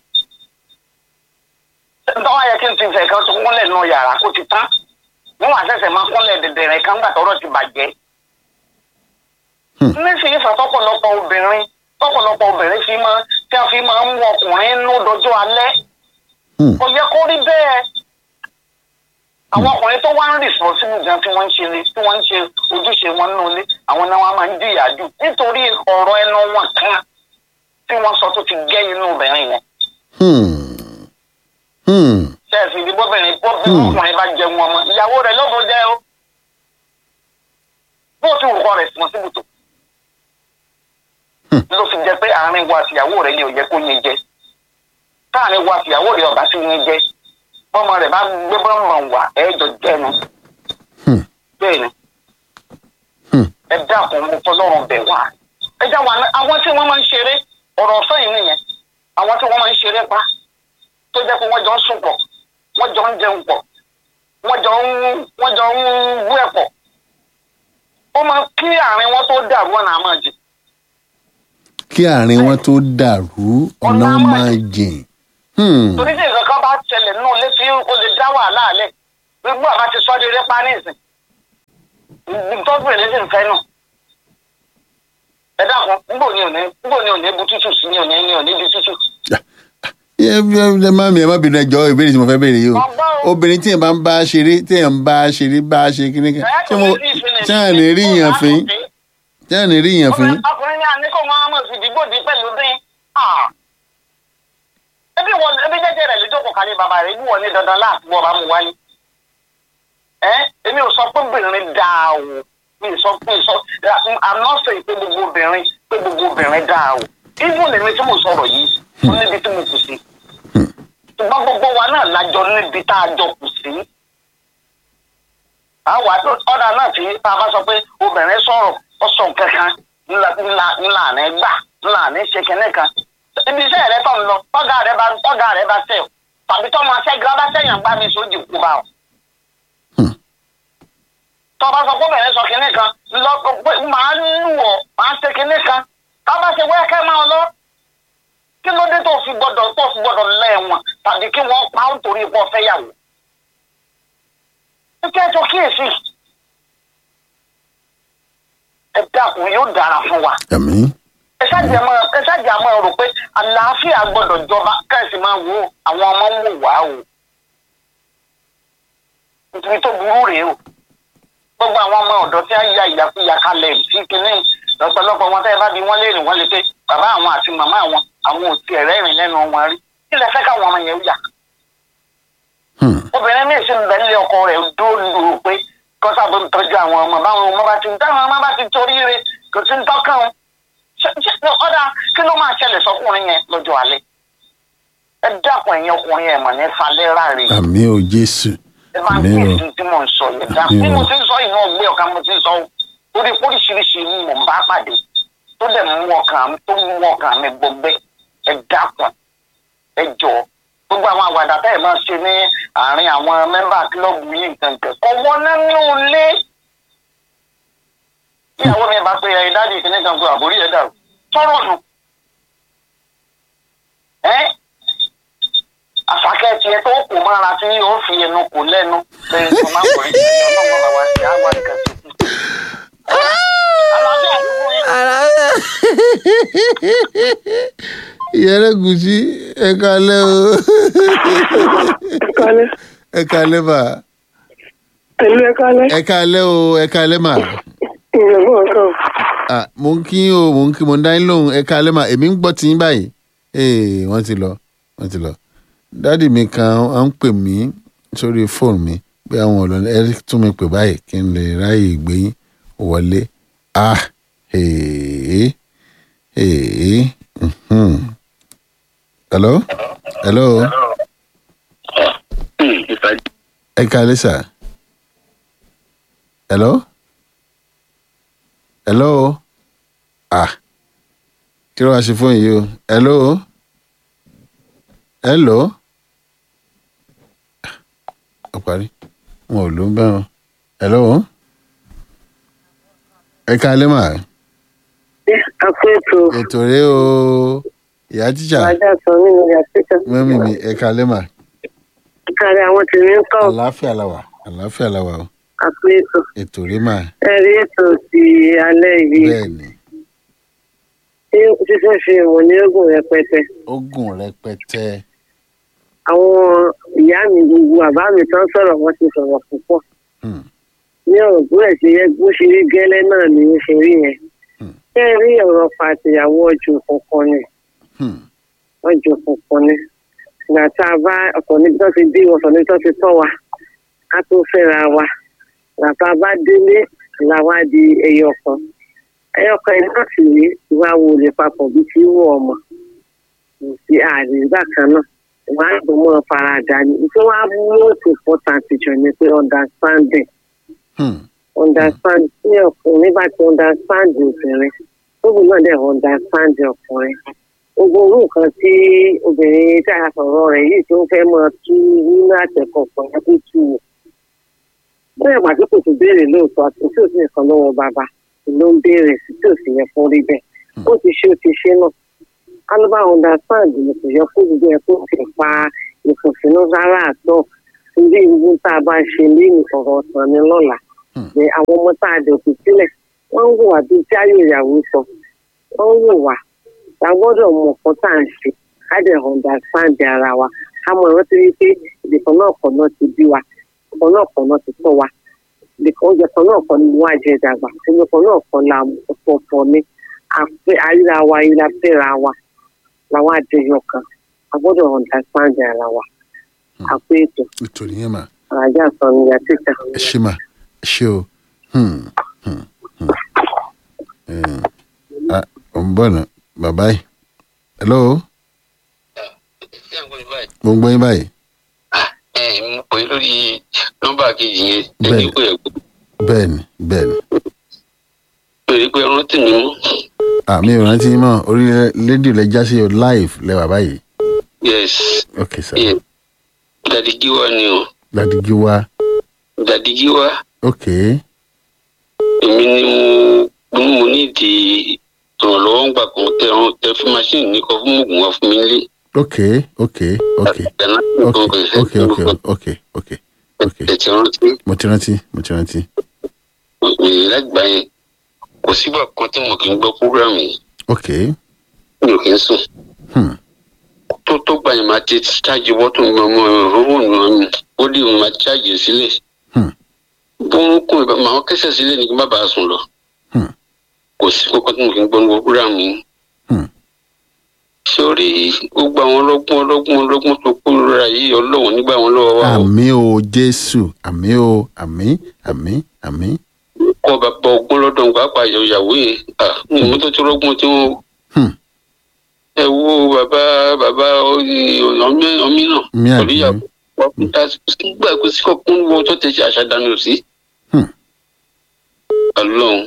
ntọ́wọ́ yẹ kí n ti fẹ̀ kan tó kúnlẹ̀ nù yàrá kó ti tán wọn wà sẹ̀sẹ̀ máa kúnlẹ̀ dẹ̀dẹ̀rẹ̀ kan gbà tọ́rọ̀ ti bàjẹ́. Hmm. nísìnyí fẹ́ tọ́pọ̀lọpọ̀ obìnrin tọ́pọ̀lọpọ̀ obìnrin fi máa tí a fi máa ń wọ ọkùnrin nú dọjọ́ alẹ́ Hmm. kò yẹ kó rí bẹ́ẹ̀ àwọn ọkùnrin tó wá ń responsible gan tí wọ́n ń ṣe ni tí wọ́n ń ṣe ojúṣe wọn nínú ilé àwọn náà wọ́n máa ń jìyà jù nítorí ọ̀rọ̀ ẹnu wọn kan tí wọ́n sọ tó ti gẹ́ inú obìnrin yẹn Hmm. Hmm. ṣẹ́ẹ̀sì ìdí bóbìnrin bó bí Hmm. ọkùnrin bá jẹun ọmọ ìyàwó rẹ̀ lóko jẹ́ o bó ti wù kọ́ responsible tó Hmm. ló fi jẹ pé àárín wa àtìyàwó rẹ̀ ni ò yẹ kó yẹn jẹ táàrin wa àtìyàwó rẹ̀ ọ̀bá sí yẹn jẹ bọ́mọ rẹ̀ bá gbé bọ́mọ wà ẹ̀ẹ́dọ̀ jẹ́nu Hmm. bẹ́ẹ̀ ni Hmm. ẹ dákun mo fọlọ́run bẹ̀ wá ẹ já wa ná- àwọn tí wọ́n máa ń ṣeré ọ̀rọ̀ ọ̀fẹ́ yìí nìyẹn àwọn tí wọ́n máa ń ṣeré pa tó jẹ́ pé wọ́n jọ ń sùn pọ̀ wọ́n jọ ń jẹun pọ̀ wọ́n jọ ń wọ́n jọ ń wú ẹ̀ pọ̀ ó máa kí àárín wọn tó dàrú ọ̀nà àmọ́ jì kí àárín wọn tó dàrú ọ̀nà Ọ̀nà máa jìn. Hmm. torí tí nǹkan kan bá ṣẹlẹ̀ nínú ilé tí ó lè dá wàhálà alẹ́ gbogbo àbá ti sọ́ di eré pa ní ìsìn tọ́jú èlé sì ń fẹ́ nù ẹ dákun níbo ni òní níbo ni òní bu tútù sí ni òní ni òní di tútù. ẹ ẹ ẹ má mi ẹ má bínú ẹjọ́ ìbéèrè tí mo fẹ́ béèrè yìí o Ọgbọ́n o. obìnrin tí èèyàn bá ń bá ṣeré tí èèyàn ń bá ṣeré bá ṣe kíní kan ṣé mo ṣé à ní rí yàn fín ṣé à ní rí yàn fín. ọkùnrin ní àní kò máa mọ̀ sí ìdìbò dí pẹ̀lú dín. ebi wọn ebi jẹjẹ rẹ lójó kò kálí bàbá rẹ ibi wọn ní dandan láti bọ ọba mu wáyé ẹ èmi ò sọ pé obìnrin dáa o mi ò sọ pé sọ i'm not saying pé gbogbo obìnrin pé gbogbo obìnrin dáa o even èmi tí mo sọ̀rọ̀ yìí ó níbi tí mo kù sí ṣùgbọ́n gbogbo wa náà lájọ níbi tá a jọ kù sí àwa ọ̀dà náà tí tá a bá sọ pé obìnrin sọ̀rọ̀ ó sọ kankan ńlá ńlá ńlá ní gbà ńlá ní ṣe kẹ́nẹ́ kan ibi iṣẹ́ rẹ tó ń lọ tọ́gà rẹ bá tọ́gà rẹ bá tẹ̀ ọ́ tàbí tọ́ máa ṣẹ́gun bá sẹ́yìn gbá mi sójú kú bá ọ. tọ́ bá sọ pé obìnrin sọ kẹ́nẹ́ kan lọ pé màá lù ọ́ màá ṣe kẹ́nẹ́ kan tá a bá ṣe wẹ́ẹ́kẹ́ máa lọ kí ló dé tó fi gbọ́dọ̀ tó fi gbọ́dọ̀ lẹ́wọ̀n tàbí kí wọ́n pa ó torí ipò fẹ́yàwó. ẹ jẹ́ tó kíyèsí ẹ dákun yóò dára fún wa. àmín ẹ ṣáàjì àmọ́ ẹ ṣáàjì àmọ́ rò pé àlàáfíà gbọ́dọ̀ jọba kẹ́sì máa wo àwọn ọmọ ń wò wá o. nítorí tó burú rèé o gbogbo àwọn ọmọ ọ̀dọ́ tí a ya ìyàkuyà kalẹ̀ sí kínní lọ́pọ̀lọpọ̀ wọn tẹ́ ẹ bá bí wọ́n léèrè wọ́n lè pé bàbá àwọn àti màmá àwọn àwọn ò tiẹ̀ rẹ́rìn lẹ́nu wọn rí kí lẹ fẹ́ káwọn ọmọ yẹn yà. obìnrin míì sì ń bẹ nílé ọkọ rẹ̀ dóòlù pé kọ́sà tó ń tọ́jú àwọn ọmọ báwọn ọmọ bá ti táwọn ọmọ bá ti torí rẹ̀ kò sí ń tọ́kàn wọn. ọ̀dà kí ló máa ṣẹlẹ̀ sọkùnrin yẹn lọ́jọ́ alẹ́. ẹ dákun ẹ̀yin ọkùnrin ẹ̀ mọ̀ ní falẹ́ ráre. àmín o jésù ẹ máa ń àmín o kíyèsí tí mò ń sọ yẹn dákun bí mo ti ń sọ yìí náà gbé ọ̀ka mo ti ń sọ orí oríṣiríṣi ni mò ń bá pàdé tó dẹ̀ mú ọkàn tó mú ọkàn mi gbọgbẹ́ ẹ dákun ẹ jọ gbogbo àwọn àwàdà tẹ́ ẹ máa ṣe ní àárín àwọn mẹ́mbà kílọ̀bù yìí nǹkan kan ọwọ́ nínú ilé ìyàwó mi bá pe ẹyin dáàdi ìkíní kan pé àbórí ẹ dàrú sọ̀rọ̀ nù ẹ́ àfàkẹ́ tiẹ̀ tó kù mára tí yóò fi ẹnu kò lẹ́nu lẹ́yìn tó máa wọ̀ ẹ́ ọlọ́run bàbá ṣe àwọn nǹkan tuntun. àlàáfíà fún yín. ìyẹrẹgùsì ẹ kalẹ o kálẹ̀ ẹ kalẹ mà pẹ̀lú ẹ kálẹ̀ ẹ kalẹ o ẹ kalẹ mà ìyẹ̀wò ọ̀kan Ah, mo ń kí o mo ń kí mo ń dá yín lóhùn ẹ kalẹ mà èmi ń gbọ́ tí yín báyìí ee wọ́n ti lọ wọ́n ti lọ dádì mi kan à ń pè mí sórí fóònù mi bí àwọn ọ̀lọ́ ẹ tún mi pè báyìí kí n lè ráyè gbé yín wọlé ah ee ee mhm. hello hello ẹ kalẹ sà hello hello ah kí ló wá ṣe fún yìí o hello hello ó parí wọn ò ló ń bẹ́ẹ̀ o hello ẹ kalẹ́ mà àpò ètò ètò rẹ o ìyá jíjà ajá sọ nínú yàtúkà mẹ́mí mi ẹ kalẹ́ mà kárí àwọn tèmi ń kọ́ àlàáfíà la wà àlàáfíà la wà o àpò ètò ètò rẹ mà ẹ̀rí ètò ti alẹ́ yìí bẹ́ẹ̀ ni tí fífẹ́ fi ìwọ̀n ní ogun rẹpẹtẹ ó gùn rẹpẹtẹ àwọn ìyá mi gbogbo àbá mi tán sọ̀rọ̀ wọ́n ti sọ̀rọ̀ púpọ̀ Hmm. ní ọ̀rọ̀ bó ẹ̀ ṣe yẹ bó ṣe rí gẹ́lẹ́ náà ni ó ṣe rí yẹn Hmm. ṣé ẹ rí ọ̀rọ̀ pàtìyàwó ọjọ́ kankan ni Hmm. ọjọ́ kankan ni ìgbà tá a bá ọ̀tọ̀ níbi tó ti bí ọ̀tọ̀ níbi tó ti tọ́ wa ká tó fẹ́ra wa ìgbà tá a bá délé làwa di ẹyọ kan ẹyọ kan yìí náà sì rí ìwà wo lè papọ̀ bí tí wọ́ ọmọ kò sí ààrẹ ìgbà kan náà wọ́n á gbọ́n mọ́ faradà ni tí wọ́n á mú most important jù ni pé understanding Hmm. understand tí ọkùnrin bá ti understand obìnrin tóbi náà dẹ̀ understand ọkùnrin gbogbo orú nǹkan tí obìnrin tí a sọ̀rọ̀ rẹ̀ yìí tó ń fẹ́ máa tú nínú àtẹ̀kọ̀ kan tó tú wò bóyá pàtó kò tó béèrè lóòótọ́ àti tí ò sí nǹkan lọ́wọ́ bàbá ló ń béèrè sí tí ò sì yẹ fún rí bẹ́ẹ̀ ó ti ṣe ó ti ṣe náà alóbá understand ni kò yẹ kó gbogbo ẹ̀ kó fi pa ìfòsínú rárá àtọ̀ torí gbogbo tá a bá ṣe lẹ́yìn ọ̀rọ̀ ọ̀sán ni lọ́la ní àwọn ọmọ tá a dẹ̀kù sílẹ̀ wọ́n ń wò wá bíi tí ayé ìyàwó sọ wọ́n ń wò wá ta gbọ́dọ̀ mọ nǹkan tá à ń ṣe ká dẹ̀ understand ara wa ká mọ ìrántí wípé ìdìkan náà kan náà ti bí wa ìdìkan náà kan náà ti tọ́ wa ìdìkan oúnjẹ kan náà kan ni wọ́n á jẹ dàgbà ìdìkan náà kan la ọ̀pọ̀ọ̀pọ̀ ni àríra wa ìlà fẹ́ra wa làwọn àjẹyọ kan a gbọ́dọ̀ understand ara wa àpò ètò nítorí yẹn mà àràjà sọ ní ìyá títà. ẹ ṣe mà ẹ ṣe o Hmm, hmm, hmm. Eh, ah, ò ń bọ̀ nà bàbá yìí hello mo ń gbọ́ yín báyìí ẹ mo pè é lórí nọ́mbà kejì yẹn Bẹ́ẹ̀ni. ẹni pé ẹkú bẹ́ẹ̀ ni bẹ́ẹ̀ ni pèrè pé rántí mi mú àmì ìrántí yín mọ́ orí rédíò lẹ já sí o live lẹ́wà báyìí yes ok sir yes dadi giwa ni o láti jí wá dadi giwa ok èmi ni mo mo ní ìdí ìrànlọ́wọ́ ń gbà kan tẹ ẹran tẹ fún machine ní kọ fún oògùn wa fún mi nílé. ok ok ok Dáná ok nǹkan ok ok ok ok ok ẹ ti rántí mo ti rántí mo ti rántí èyí lágbà yẹn kò sígbà kan tí mo kì í gbọ́ programme yìí ok mi ò kì í sùn. hmm. tó tó gbà yẹn máa ti ṣáàjì wọ́tò mi ọmọ ìrówó mi ó dì mí máa ṣáàjì sílẹ̀. Hmm. bórúkún ìbá máa kẹsẹ̀ sílẹ̀ ní kí n má bàa sùn lọ. Hmm. kò sí kókó tí mo kì í gbọ́ ní programme yìí. Hmm. sórí gbogbo àwọn ọlọ́gbọ́n ọlọ́gbọ́n ọlọ́gbọ́n tó kú lóra yìí ọlọ́wọ́n nígbà wọn lọ́wọ́ wa o. àmì o jésù àmì o àmì àmì àmì kọ́ bàbá ọgbọ́n lọ́dọ̀ ń pàápàá ìyàwó yẹn à ní mo tó ti rọ́gbọ́n tí wọ́n. Hmm. ẹ wo bàbá bàbá ọmí ọmí Mi náà àbí? ìyàwó gbà kó sí kọ́kún wo tó ti ṣe àṣàdánù sí. Hmm. ọlọ́run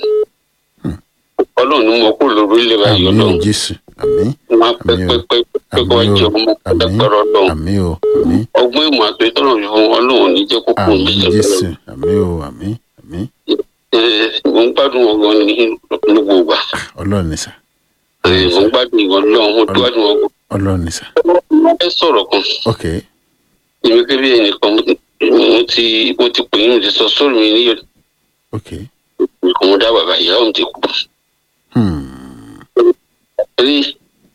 ọlọ́run ni mo kó lórí ilé wa àmì yìí o ọlọ́run jésù àmì wọn pẹ́ Àmín o. pẹ́ pẹ́ pẹ́ kó wá àmì jẹ o ọmọ àmì ẹgbẹ́rún ọlọ́run àmì o àmì ọgbọ́n ìmọ̀ àti ìtọ́nà fún ọlọ́run ní jẹ́ kókó àmì mi jésù àmì o àmì àmì mo ń gbádùn ọgbọ́n ní gbogbo ìgbà ọlọ́run ní sà mo ń gbádùn ìwọ ọlọ́run mo gbádùn ọgbọ́n ọlọ́run ní sà mo fẹ́ sọ̀rọ̀ kan ok èmi kébí ẹnìkan mo ti mo ti pè é mo ti sọ sóòrù mi ní ok ìkọ̀ mo dá bàbá ìyá òun ti kú hmm. rí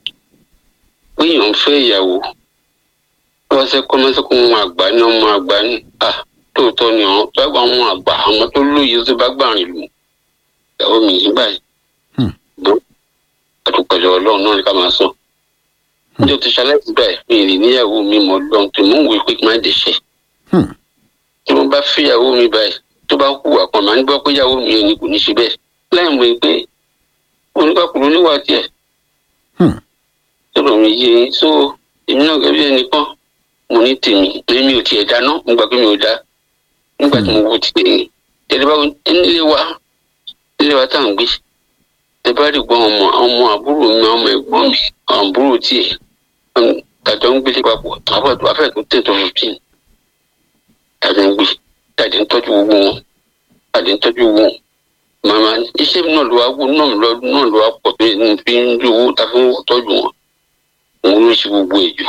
péyàn fẹ́ ìyàwó wọ́n ṣe kọ́ mọ́sẹ́ kó wọn àgbà ní ọmọ àgbà ní à tóòtọ́ ni àwọn tó bá wọn àgbà àwọn tó lóye tó bá gbà rìn lù ìyàwó mi yìí báyìí Hmm. bó àtúpẹ̀lẹ̀ ọlọ́run náà ni ká máa sọ. níjọ́ ti ṣaláìsí báyìí mi ì níyàwó mi mọ̀ lọ́n tí mò ń wí pé kí n má dẹ̀ṣẹ̀. Hmm. tí mo bá fẹ́yàwó mi báyìí tó bá hùwà kan máa ń gbọ́ pé ìyàwó mi yẹn ni kò ní ṣe bẹ́ẹ̀ láì mọ̀ pé oníkàkùnrin níwà tiẹ̀ Hmm. sọ̀rọ̀ mi yé yín so èmi náà gẹ́gẹ́ bí ẹnìkan mo ní tèmi èmi ò tiẹ̀ dáná mo gbà pé mi ò dá nígbà tí mo wo ti tèmi tẹ̀lé bá nílé wa nílé wa tá à ń gbé tẹ bá rí gbọ́n ọmọ ọmọ àbúrò mi ọmọ ẹ̀gbọ́n mi àbúrò tiẹ̀ tàjọ ń gbélé papọ̀ àbọ̀tò afẹ́ẹ̀tò tètò fifteen tàjọ ń gbé tàjọ ń tọ́jú owó wọn tàjọ ń tọ́jú owó wọn màmá iṣẹ́ náà ló wá wó náà lọ náà ló wá pọ̀ tó ń fi ń rí owó tá a fi ń tọ́jú wọn òun ló ṣe gbogbo èjò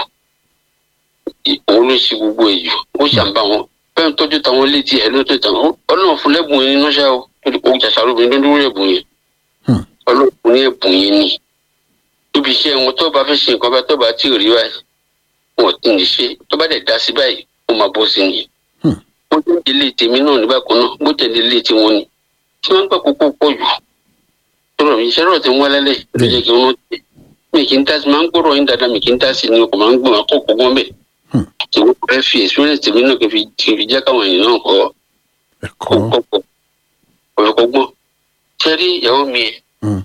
òun ló ṣe gbogbo èjò ó ṣàǹbá wọn bẹ́ẹ̀ ń tọ́jú táwọn létí ẹ̀ ló tó tàn ọlọ́run fún lẹ́bùn yẹn nínú ṣá o ó jàṣà lóbìnrin ló dúró ẹ̀bùn yẹn Hmm. ọlọ́run fún ní ẹ̀bùn yẹn ni ibi iṣẹ́ wọn tó bá fẹ́ ṣe nǹkan bá tó bá tí ò rí báyìí wọn ò tí ì ní ṣe tó bá dẹ̀ dá sí báyìí ó máa bọ́ sí ni Hmm. bó tẹ̀ ilé tèmi náà nígbà kan náà bó tẹ̀ ilé tiwọn ni tí wọ́n ń gbà kókó pọ̀ jù tọrọ mi iṣẹ́ rọ̀ ti ń wá lálẹ́ ló jẹ́ kí wọ́n tẹ̀ mi kì í dá sí máa ń gbọ́rọ̀ yín dáadáa mi kì í dá sí ni ọkọ̀ máa ń gbọ́n akọ́kọ́ gbọ́n bẹ́ẹ̀ Hmm. tí wọ́n fẹ́ fi experience tèmi náà kì í fi kì í fi jẹ́ káwọn èèyàn náà kọ́ ẹ̀kọ́ kọ́kọ́ ọ̀rọ̀kọ́gbọ́n tẹ́rí ìyàwó mi ẹ̀ Hmm.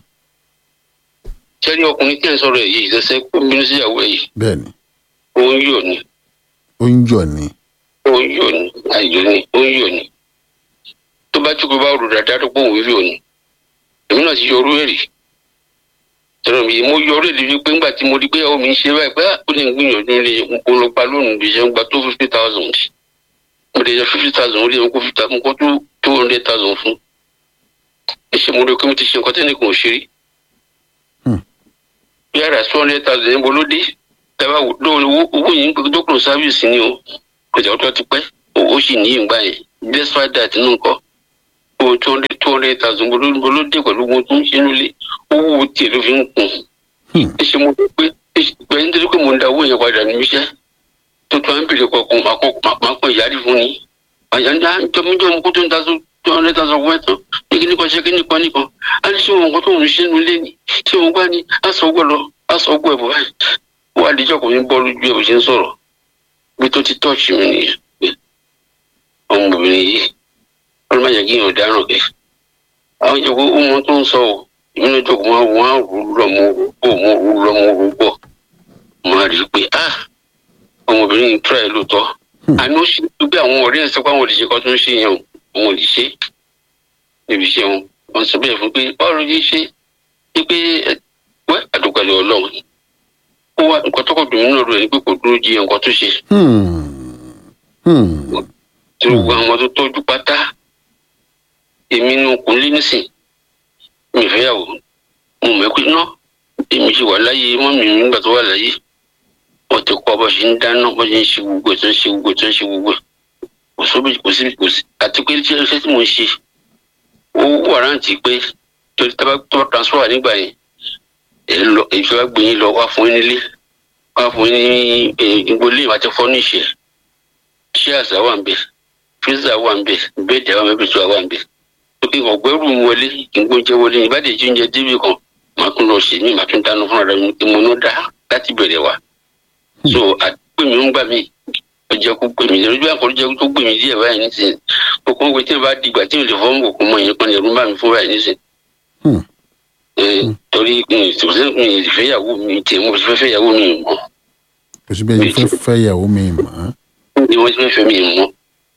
tẹ́rí ọkùnrin tí ẹ̀ ń sọ̀rọ̀ ẹ̀ yìí ìṣẹ̀ṣẹ̀ kó bínú sí ìyàwó ẹ̀ yìí bẹ́ẹ̀ ni òun yóò ní ó ń yọ̀ ni òun yóò ní àìjọ ní òun yóò ní tó bá jókòó bá rò dáadáa tó pọ̀ òun yóò ní èmi náà ti yọ orú èrè tẹ̀rọ mi mo yọ orú èrè wípé ńgbà tí mo rí pé ìyàwó mi ń ṣe báyìí pé ó lè gbìyànjú lè mo lọ pa lónìí bí ṣe ń gba tó fifty thousand mo lè yọ fifty thousand ó lè kó fifty mo kó tó two hundred thousand fún ẹsẹ̀ mo rí pé mo ti ṣe nǹkan tẹ́nìkan ò ṣe rí Hmm. yàrá two hundred thousand níbo ló dé tẹ́lá owó owó yìí ń pè dókòrò sáfíìsì ni o kò jẹ́ ọjọ́ ti pẹ́ ó sì ní ìgbà yẹn despite that nínú nǹkan owó two hundred two hundred thousand níbo ló dé pẹ̀lú ohun tó ń ṣe nílé owó tiẹ̀ ló fi ń kùn Hmm. ẹsẹ̀ mo rí pé pẹ̀lú nítorí pé mo ń da owó yẹn padà níbi iṣẹ́ tó tó à ń bèrè kọ̀ọ̀kan máa kàn yára fún ni àyànjá jọmọjọmọ kó tó ń da tó two hundred thousand fún ẹ tán ní kíní kan ṣe kíní kan nìkan á ní ṣé wọn nǹkan tó ń ṣe nílé ni ṣé wọn gbá ni á sọ ọgbọ lọ á sọ ọgbọ ẹ bọ báyìí ó wá díjọ́ kò ní bọ́ lójú ẹ̀ bó ṣe ń sọ̀rọ̀ bí tó ti tọ́ọ̀ṣì mi nìyẹn pé ọmọbìnrin yìí ọlọ́mọ yẹn kí yàn dáràn kẹ́ àwọn ìjọba ó mọ tó ń sọ ọ́ ìmúná ìjọba wọn wọn á rú lọ́mọ orúkọ wọn rú lọ́mọ orúkọ wọn á rí i pé ah ọmọbìnrin yìí tura ẹ̀ lóòótọ́ àná ó ṣe bí àwọn ọ̀rẹ́ ẹ̀ sọ pé àwọn òdìṣe kan tó ń ṣe yẹn o àwọn òdìṣe níbi iṣẹ́ wọn wọn sọ bẹ́ẹ̀ fún pé báwo ló yẹ ṣe é pé ẹ wẹ́ àdùgbàlẹ̀ ọlọ́run ó wá nǹkan tó kọ̀ dùn nínú ọ̀rọ̀ ẹ̀ ní pé kò dúró jí nǹkan tó ṣe Hmm. Hmm. tí gbogbo àwọn tó tọ́jú pátá èmi nu kò lé nísìn mi fẹ́ yàwó mo mọ̀ pé ná èmi ṣe wà láyé mọ́mì mi nígbà tó wà láyé wọ́n ti kọ́ bó ṣe ń dáná bó ṣe ń ṣe gbogbo ẹ̀ tó ń ṣe gbogbo ẹ̀ tó ń ṣe gbogbo ẹ̀ kò sóbi kò sí kò sí àti pé iṣẹ́ iṣẹ́ tí mo ń ṣe ó wàrántì pé torí tá a bá tó bá transfer nígbà yẹn ẹ lọ ìfẹ́ gbé yín lọ wá fún yín nílé wá fún yín ní ìgbólé àti fọ́níṣẹ́ chairs wà ń bẹ freezer wà ń bẹ bẹ́ẹ̀dì àwọn ẹbí tó wà ń bẹ lókè kan gbẹrù ń wọlé kí n gbóúnjẹ wọlé ní ìbádìí tí oúnjẹ débi kan màá tún lọ ṣe mí màá tún dáná fúnra mi kí mo ná dá láti bẹ̀rẹ̀ wá so àdúgbò mi ń gbà mí ọjọ́ kó gbèmí lójú àkọ́rọ́ jẹ́ tó gbèmí díẹ̀ báyìí nísìnyí kókó ń gbé tí n bá dìgbà tí n lè fọ́ọ̀mù kòkó mọ ìyẹn kan lè rún bá mi fún báyìí nísìnyí. Hmm. Eh, torí ìṣòwò mi ìfẹ́yàwó mi tẹ̀ mo fẹ́ fẹ́yàwó mi mọ́ kò sí bẹ́ẹ̀ ni fẹ́ fẹ́ ìyàwó mi mọ́. ni wọ́n ti fẹ́ fẹ́ mi mọ́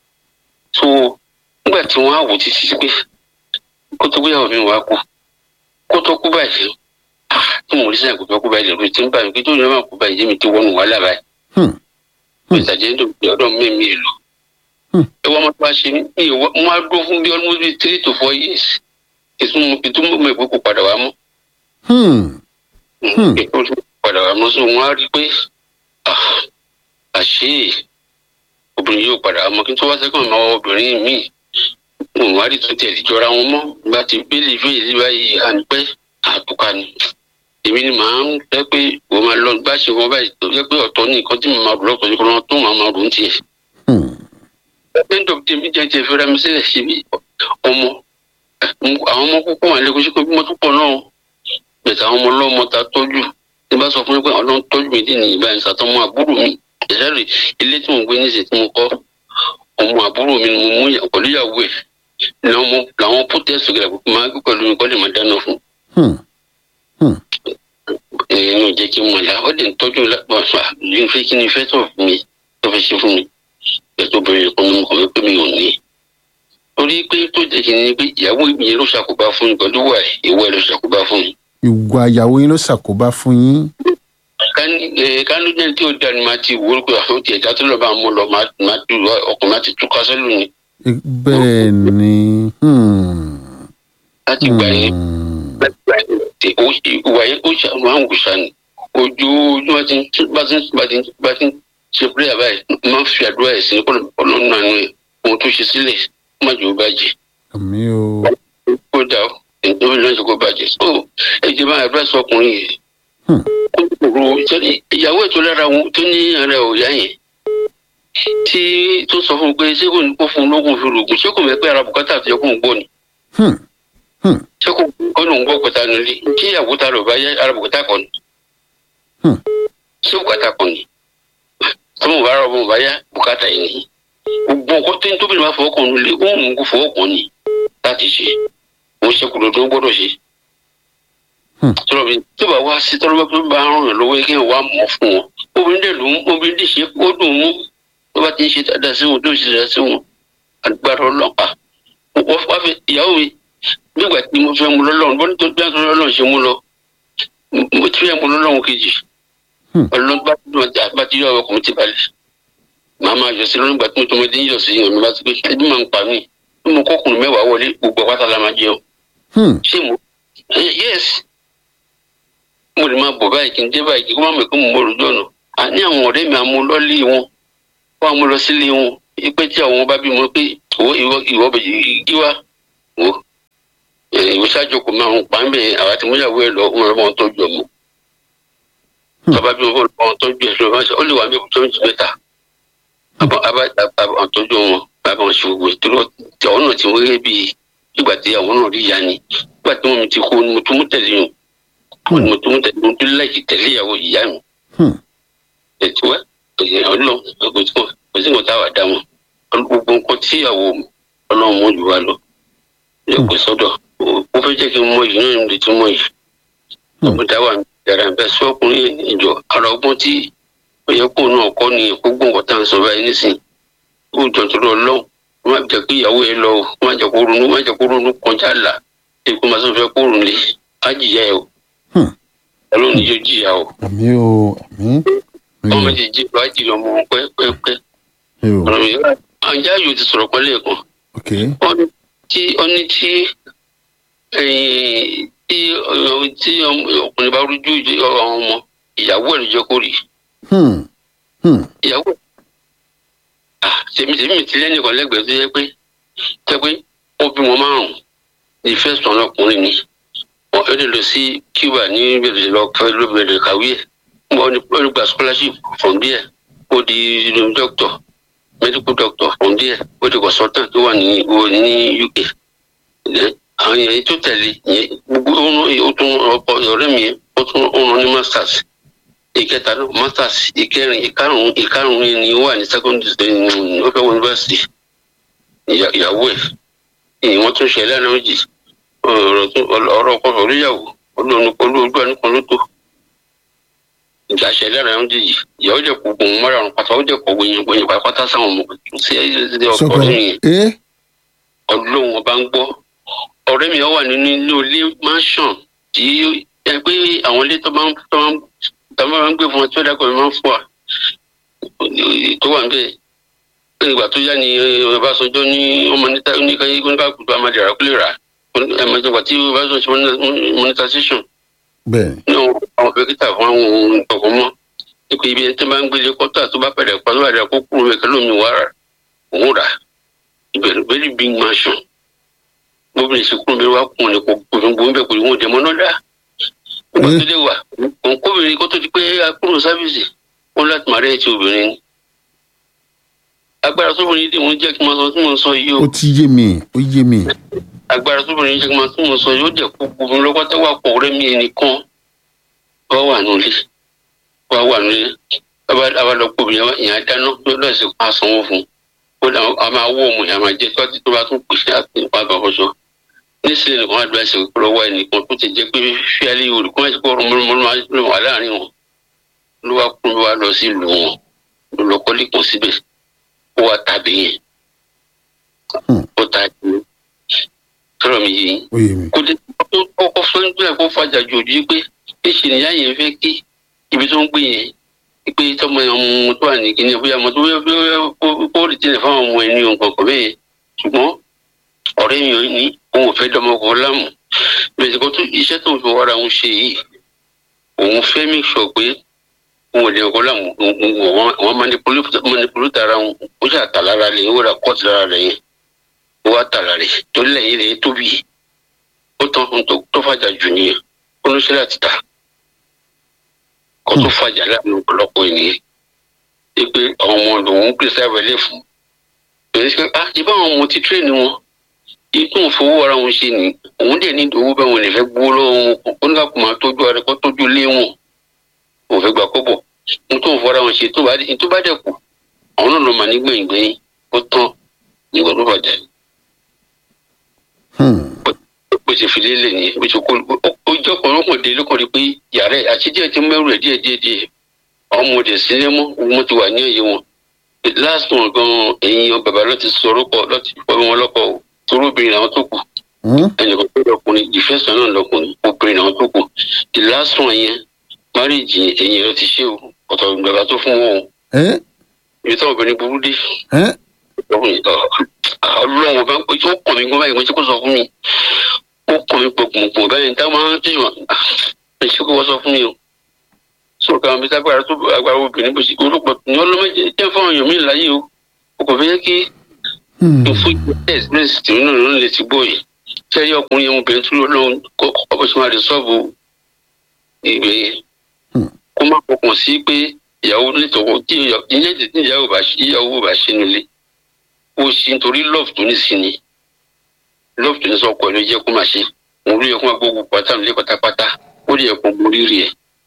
so nígbà tí wọ́n á wò títí sí pé kó tó gbéyàwó mi wá kú kó tó kú báyìí ah tí mo rí sẹ́yìn kó tó kú báyìí lè rí tí ń bá mi pé tó yẹ máa kú báyìí jẹ́mi tí wọ́n nù wàhálà báyìí Hmm. ìtàjẹ́ ń dòbí ọ̀dọ́ mi mi lò Hmm. ẹ wọ́n máa bá ṣe mí mi ò wá mo á dúró fún bí almost bí three to four years ìtumọ̀ ìtumọ̀ mi ìpè kò padà wá mọ́ Hmm. Hmm. ìpè kò padà wá mọ́ so wọ́n á rí i pé ah àṣé obìnrin yóò padà wá mọ́ kí n tó wá sẹ́kọ̀ọ́ máa obìnrin míì mo wá rí tó tẹ̀lé jọra wọn mọ́ gba ti bílí fún èyí báyìí à ń pẹ́ àtúkà ni èmi ni màá ń fẹ́ pé wọ́n máa lọ bá ṣe wọn báyìí tó yẹ pé ọ̀tọ̀ ní nǹkan tí mo máa rò lọ́tọ̀ ní kọ́nà tó máa máa rò ń tiẹ̀. Hmm. end of the day mi jẹ́ ti fẹ́ra mi sílẹ̀ sí bí ọmọ àwọn ọmọ púpọ̀ wà lẹ́kọ̀ọ́ sí pé bí mo tún pọ̀ náà bẹ̀tẹ̀ àwọn ọmọ ọlọ́mọ ta tọ́jú tí bá sọ fún mi pé ọlọ́run tọ́jú mi dì ní ìgbà ìsàtọ́mọ àbúrò mi ìṣẹ́rì ilé tí mo gbé níṣẹ́ tí mo kọ́ ọmọ àbúrò mi ni mo mú yà- pẹ̀lú ìyàwó ẹ̀ làwọn ọmọ- làwọn protest gẹ̀rẹ́ pé máa gbé pẹ̀lú mi kọ́ lè máa dáná fún Hmm. ẹ̀yin ò jẹ́ kí n mọ̀ la ó lè ń tọ́jú lápá àṣà yìí fẹ́ kí ni fẹ́ tó fún mi tó fẹ́ ṣe fún mi ẹ̀tọ́ bẹ̀rẹ̀ kan ní mo kàn wí pé mi ò ní. torí pé tó jẹ́ kí ni pé ìyàwó mi yẹn ló ṣàkóbá fún mi pẹ̀lú wà ìwọ ẹ̀ ló ṣàkóbá fún mi. ìwà ìyàwó yín ló ṣàkóbá fún yín. kánú jẹ́ tí ó da ni máa ti wúrú pé àwọn tiẹ̀ dátọ́ lọ́ba mú lọ máa máa tu ọkùnrin máa ti tú kásẹ́lù ni bẹ́ẹ̀ ni. Hmm. láti gbà yẹn Hmm. láti gbà yẹn tẹ ó ṣe ìwà yẹn ó ṣe àwọn àwọn òṣà ni ojoojúmọ́ ti ń bá ti ń bá ti ń bá ti ń ṣe pírẹ́yà báyìí máa ń fi àdúrà ẹ̀ sí ọlọ́run àánú ẹ̀ ohun tó ṣe sílẹ̀ má jẹ́ ó bàjẹ́ àmì o. kó dà ó nítorí lọ́sọ̀ kó bàjẹ́ so ẹ jẹ́ bá àdúrà sọ ọkùnrin yìí Hmm. kòkòrò sẹ́ni ìyàwó ètò lára wọn tó ní ara òyà yẹn tí tó sọ fún un pé ṣé kò ní kó fún un lóògùn fi rògùn ṣé kò mẹ́ pé ara bùkátà fi ọkùnrin gbọ́ ni Hmm. Hmm. ṣé kò kọ́ ló ń gbọ́ pẹ̀ta nílé tí ìyàwó ta ló bá yẹ ara bùkátà kọ́ ni Hmm. ṣé bùkátà kọ́ ni tó mọ̀ bá rọ̀ mọ̀ bá yá bùkátà yìí ni gbogbo nǹkan tó ń tóbi ní wàá fọwọ́ kàn nílé ó mú kó fọwọ́ kàn ní láti ṣe ó ṣe kúrò tó gbọ́dọ̀ ṣe Hmm. tọ́lọ́ bí tó bá wá sí tọ́lọ́ bá bá ràn yàn lọ́wọ́ kí wọ́n wá mọ̀ fún wọn obìnrin dẹ̀ ló ń obìnrin dẹ̀ ṣe ó dùn mú tó bá ti ń ṣe dáadáa sí wọn tó ń ṣe dáadáa sí wọn agbára ọlọ́pàá wọ́n wá fẹ́ ìyàwó mi nígbà tí mo fẹ́ mu lọ́lọ́run bọ́n tó bí wọ́n ṣe mú lọ mo ti fẹ́ mu lọ́lọ́run kejì Hmm. ọlọ́run bá ti dùn ọjà bá ti yọ ọkùnrin ti balẹ̀ màá máa yọ sí lọ́rùn ìgbà tí mo tó mo dé ń yọ sí ìyàn mi bá ti pé ẹbí máa ń pa mí bí mo kọ́kùnrin mẹ́wàá wọlé gbogbo àpáta la máa jẹun Hmm. ṣé mo Eh, yes mo lè máa bọ̀ báyìí kí n dé báyìí kí n má mọ̀ pé mo mọ̀ lójú ọ̀nà àní àwọn ọ̀rẹ́ mi àmú lọ́lé wọn wọ́n àmú lọ sílé wọn pé tí àwọn bá bímọ pé ìwọ ìwọ ìwọ bẹ̀ yí wá wò Eh, ìwọ ṣáájú kò máa ń pa ń bẹ̀ àwa tí mo yàwó ẹ lọ wọn lọ́wọ́ tọ́jú ọmọ bàbá bí wọn bọ̀ tọ́jú ẹ lọ ó lè wà mí tó ń jù mẹ́ta àbọ̀ àbọ̀ tọ́jú wọn bàbá wọn ṣe gbogbo ìtúrọ̀ tí àwọn náà ti wọ́n gẹ́gẹ́ bíi ìgbà tí àwọn náà rí ìyá ni ìgbà tí wọn ti kú ni mo tún mú tẹ̀lé yàn mo tún mú tẹ̀lé mo tún láìkì tẹ̀lé ìyàwó ìyá mi Hmm. ètò ẹ èyí ọlọ́run kò sí kò kò sí nǹkan táwa dá wọn gbogbo nǹkan tí ìyàwó ọlọ́run mọ̀ jù wá lọ yẹ kó sọ́dọ̀ ó fẹ́ jẹ́ kí n mọ yìí náà níbi tí mo yìí ọmọ táwa yàrá bẹ́ẹ̀ sọ ọkùnrin ìjọ ara ọgbọ́n tí ó yẹ kó náà kọ́ ni gbogbo nǹkan tá à ń sọ báyìí nísìnyí ó jọ tó lọ lọ́wọ́ má jẹ́ kí ìyàwó yẹn lọ o má jẹ́ kó ronú má jẹ́ kó ronú kọjá là èkó máa sọ fẹ́ kó ronú lé á jìyà ẹ o Hmm. ọlọ́run ni yóò jìyà o àmì o àmì ọmọ ti jí lọ á jìyà ọmọ wọn pẹ́ẹ́pẹ́ẹ́pẹ́ o ọ̀rọ̀ mi àǹjá yóò ti sọ̀rọ̀ pẹ́lẹ́ kan ok ọní tí ọní tí ẹ̀yìn tí ọ- tí ọmọ- ọkùnrin bá rújú ìdí àwọn ọmọ ìyàwó ẹ̀ ló jẹ́ kó rí hmm hmm ìyàwó ẹ̀ ah tèmi tèmi mi ti lẹ́nìkan lẹ́gbẹ̀ẹ́ tó yẹ pé tẹ́ pé ó bí wọn márùn-ún ní first one ọkùnrin ni wọ́n fẹ́ lè lọ sí Cuba ní bẹ̀rẹ̀ lọ fẹ́ ló bẹ̀rẹ̀ kàwé ẹ̀ wọ́n ní wọ́n ní gba scholarship from there ó di doctor medical doctor from there ó di consultant tó wà ní ó ní UK Then, àwọn èèyàn tó tẹ̀lé yẹn gbogbo ọ̀nà ó tún ọkọ ọ̀rẹ́ mi yẹn, ó tún ọ̀nà ní masters ìkẹta náà masters ìkẹrin ìkarùn ìkarùn yẹn ni ó wà ní secondary school ó fẹ́ wọ university ìyá- ìyàwó ẹ̀ ìyẹn wọ́n tún ṣẹlẹ̀ náà jì ọ̀rọ̀ tún ọ̀rọ̀ ọkọ oríyàwó olóòónú olóògbé àníkan ló tó ìjà ṣẹlẹ̀ náà jì yìí ìyàwó jẹ́ kó gbòǹ mọ́ra ọ̀run pátá ó jẹ́ kó gbòǹ gbòǹ pátá sáwọn ọmọ sí ẹ̀ ọkọ sọkọ rẹ̀ yẹn ẹ ọlọ́run ọba ń gbọ́ ọ̀rẹ́ mi wà nínú ilé ilé mansion tí ẹ pé àwọn ilé tó máa ń tó máa ń tó máa ń gbé fún wọn tí ó dákọ̀ mi máa ń fún wa tó wà níbẹ̀ ìgbà tó yá ni Ọbásanjọ́ ní ọmọ níta oníkayé oníkàkùtù amadé rà kúlè rà ẹ̀mọ́tògbà tí Ọbásanjọ́ ṣe monetization bẹ́ẹ̀ ní àwọn dókítà fún àwọn ohun ọ̀gbọ̀n mọ́ nípa ibi ẹni tó máa ń gbélé kọ́tà tó bá pẹ̀lẹ́ pa tó bá dẹ̀ kó kúrò mẹ́kẹ́ lómi wà rà òun rà ìbẹ̀rù very big mansion gbogbo ìṣe kúrò mi wá kún ní kò gbogbo ń bẹ̀ kò ní wọn dẹ̀ mọ́ náà dá nígbà tó dé wà òun kóbìnrin kó tó di pé akúrò sáfìsì wọn láti máa rẹ̀ ti obìnrin ni agbára tóbìnrin dì wọ́n jẹ́ kí n máa sọ tí mò ń sọ yìí o ó ti yé mi ó yé mi agbára tóbìnrin jẹ́ kí n máa tí mò ń sọ yìí ó jẹ́ kó gbogbo lọ́pọ́tà wà pọ̀ rẹ́ mi ẹnìkan wá wà nílé wá wà nílé abalọ́pọ̀ obìnrin yẹn á dáná lọ́dọ̀ sí pa sanwó fún un ó dà a máa wọ́ ọmọ yẹn a máa jẹ tọ́tí tó bá tún pèsè àti nípa àbàkọ́sọ nísìnyí nìkan wá dúró ẹsẹ̀ lọ́wọ́ ẹnìkan tó ti jẹ́ pé fíálí olùkọ́ ẹ̀sìn kọ́ ọ̀rọ̀ mọ́lọ́mọ́lọ́ wà láàrin wọn ló wá kún ló wá lọ sí ìlú wọn ló lọ kọ́lé kan síbẹ̀ ó wá tàbí yẹn ó tàbí yẹn sọ̀rọ̀ mi yìí ó yé mi kò dé kọ́kọ́ fún ẹ̀ kó fàjà jù ojú pé níṣẹ́ nìyá yẹn fẹ́ kí ibi tó ń gbé yẹn pé tọmọ yẹn ọmọ tó wà ní kíní bóyá ọmọ tó bóyá kó rí tilẹ̀ fáwọn ọmọ ẹni nǹkan kan bẹ́ẹ̀ ṣùgbọ́n ọ̀rẹ́ mi ò ní òun ò fẹ́ dọmọkọ láàmú bẹ́ẹ̀ kó tó iṣẹ́ tó ń fi wára òun ṣe yìí òun fẹ́ make sure pé òun ò lè ọkọ láàmú wọn manipulate ara wọn ó ṣe àtàlára rẹ̀ ó rà kọ́ọ̀tì lára rẹ̀ yẹn ó wá tààrà rẹ̀ tó lẹ́yìn rẹ̀ tóbi ó tán ohun tó tó fàjà jù nìyẹn ó ló ṣẹlẹ̀ àti ta kó tó fàjà láàrin ọ̀pọ̀lọpọ̀ ènìyàn ṣe pé àwọn ọmọ lòun ń pèsè àwẹlẹ fún èyí ṣe ah ṣe báwọn ọmọ ti tírèèni wọn ikú òfowó ara wọn ṣe ni òun dẹ̀ ní owó bẹ́ẹ̀ wọn lè fẹ́ gbowó lọ́wọ́ wọn ó ní ká kó máa tọ́jú ara kó tọ́jú lé wọn òun fẹ́ gbà kọ́bọ̀ ohun tó ń fọra wọn ṣe tó bá dẹ̀ tó bá dẹ̀ kù àwọn náà lọ mà ní gbẹ̀yìngbẹ̀yìn ó tán nígbà tó bàjẹ́ Hmm. bó ṣe fi lélẹ̀ ni bó ṣe kó ó jẹ́ ọ̀pọ̀ ọlọ́kùnrin ló kàn rí pé yàrá ẹ̀ àti díẹ̀ ti mẹ́rù ẹ̀ díẹ̀ díẹ̀ díẹ̀ àwọn ọmọ òde sílẹ̀ mọ́ wọn ti wà ní ẹ̀yẹ wọn last one gan ẹ̀yin bàbá ló ti sọ orúkọ ló ti pọ̀ wọn lọ́kọ̀ o torí obìnrin làwọn tó kù Hmm. ẹnìkan tó lọkùnrin ìfẹsọ̀ náà lọkùnrin obìnrin làwọn tó kù the last one yẹn marriage ẹ̀yin ló ti ṣe o ọ̀tọ̀ bàbá tó fún wọn o ẹ ibi táwọn obìnrin burú dé ẹ ọlọ́run ọba ó kàn mí gbọ́n báyìí wọ́n ti kó sọ fún mi ó kàn mí gbọ̀ngbọ̀ngbọ̀n báyìí táwọn máa ń tẹ̀sí wọn ẹ̀ ṣe kó wọ́n sọ fún mi o sọ̀rọ̀ káwọn bí sábàá tó agbára obìnrin bó ṣe olùpọ̀ ní ọlọ́mọdé jẹ́ fún àwọn èèyàn mi láyé o o kò fẹ́ kí Hmm. n fún ẹ̀sìpẹ́sì tí nínú ìlú lè ti gbọ́ yìí tí ẹ̀yẹ ọkùnrin yẹn obìnrin tó lọ́wọ́ kọ́ bó ṣe máa lè sọ́ọ̀bù ìgbé yẹn Hmm. kó má fọkàn sí pé ìyàwó nítorí tí ìyẹn tí ìyàwó bá ṣe ìyàwó bá ṣe nílé ó ṣe nítorí love tó ní sí ni love tó ní sọ ọkọ ẹ ló jẹ́ kó máa ṣe òun ló yẹ kó máa gbógun pátá nílé pátápátá ó lè yẹ kó borí rí ẹ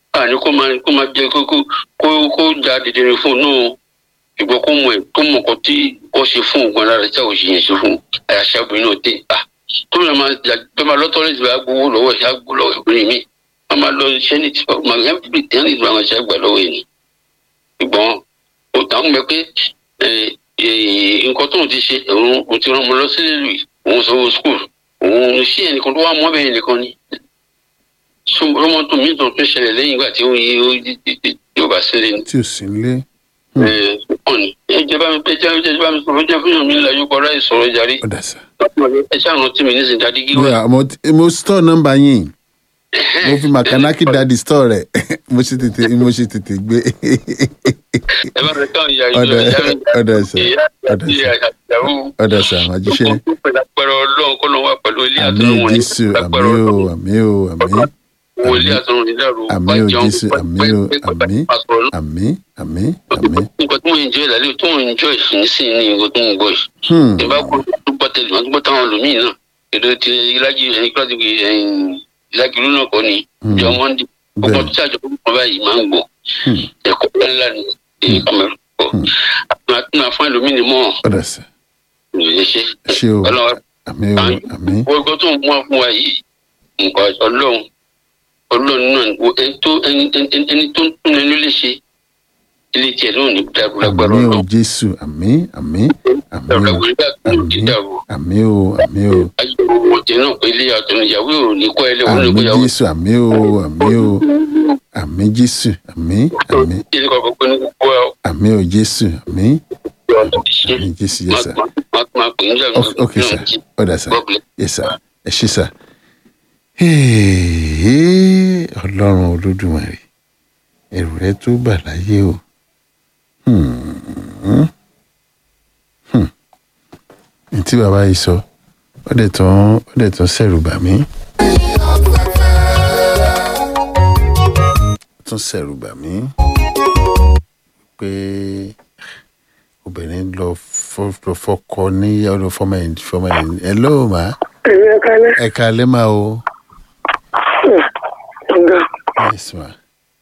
àní kó máa kó máa jẹ kó kó kó kó ja dìde fún un náà ìgbọ́ kó mọ̀ ẹ́ kó mọ̀ kó tí ó ṣe fún ògùn alára tí àwọn òṣìyẹn ṣe fún àyàṣà obìnrin náà dé à tó yẹ máa jà tó máa lọ́tọ́ lẹ́sìn bá gbowó lọ́wọ́ ìyá gbó lọ́wọ́ obìnrin mi a máa lọ iṣẹ́ ní tí màá yẹn bí tẹ́ ní ìgbà wọn ṣe gbà lọ́wọ́ yìí ìgbọ́n ó tàn mọ́ pé nǹkan tóun ti ṣe òun òun ti rán ọmọ lọ sílé lù òun sanwó skul òun sí ẹnìkan tó wà mọ́ bẹ́ẹ̀ nìkan ni ọmọ tó mi tó tún ṣẹlẹ̀ lẹ́yìn ìgbà tí ó yí ó yóò bá sílé ni tí ò sí nílé. ọ̀nì ẹjẹ bá mi pé ẹjẹ ẹjẹ bá mi sọ̀rọ̀ ẹjẹ fún mi láyé kọ́ra ìsọ̀rọ̀ jàre ó dà sá. ẹ ṣàánú tí mi nísìnyí dáadé kí wá. Yeah, mo ti- mo store nọ́mbà yín mo fi makanaki dadi store rẹ̀ mo ṣe tètè mo ṣe tètè gbé. ẹ bá mi káwọn ìyá Ọ̀dà ìjọ ìyá mi ọ̀dà sá ọ̀dà sá ìyàwó ọ̀dà sá màjíṣẹ́. lápẹ̀rẹ̀ ọlọ́run kọ́ ló wà pẹ̀lú ilé àmì àtọ́nù wọn ní jésù àmì lápẹ̀rẹ̀ o ọlọ́run àmì o àmì wo ilé àtọ́nù ní dàrú àmì o jésù àmì o àmì àmì àmì àmì. nǹkan tí mo ń jọ ìlàlẹ́ tó ń jọ ìsinsìn ní nǹkan tó ń gbọ́ yìí Hmm, ìbá kó tó gbọ́ tẹ̀lé wọn tó gbọ́ táwọn olùmíì náà èdè ti ìlàjì ìlàjì ìlàjì ìlú náà kọ́ ni Hmm. ìjọ mọ́ndé gbogbo tí àjọ kan báyìí máa ń gbọ́ hmm, ẹ̀kọ́ ńlá ni èyí kan mẹ́rin kọ́ àtúnà fún ẹlòmíì ni mọ́ ọ̀dà sá ẹ̀ ṣe ṣé o ọlọ́run àmì o àmì gbogbo tó ń mú wa fún wa yìí nǹkan ọlọ́run ọlọ́run náà wo ẹni tó ẹni ẹni ẹni tó ń tún ẹni lè ṣe ilé tiẹ̀ náà ní dàrú lágbára àmì o ọlọ́run jésù àmì àmì àmì dàrú o lágbára ọlọ́run ní àmì dàrú àmì o àmì o ayé ọ̀tẹ̀ náà pé ilé àtọ̀nù ìyàwó ò ní kọ́ ẹlẹ́wọ̀n ní àmì kó yàwó jésù àmì o àmì o àmì jésù àmì àmì ilé kọ̀ọ̀kan pé ní gbogbo àmì o jésù àmì ọ̀tọ̀ ti ṣe àmì jésù yẹ sá. máa máa pè ń jà Ok- ok sá ọ̀dà sá God bless. yẹ sá ẹ ṣé sá. ọlọ́run olódùmarè ẹ̀rù rẹ tó bà láyé o. Hmm. Hmm. ní tí bàbá yìí sọ ó dẹ̀ tán ó dẹ̀ tán sẹ̀rù bà mí. ó tún sẹ̀rù bà mí pé obìnrin lọ fọ- lọ fọkọ ní ọdún fọmọ ẹ̀ fọmọ ẹ̀ ẹ̀ lóò má ẹ̀rọ kalẹ̀ ẹ̀ kalẹ́ máa o. ọ̀gá Yes, ma.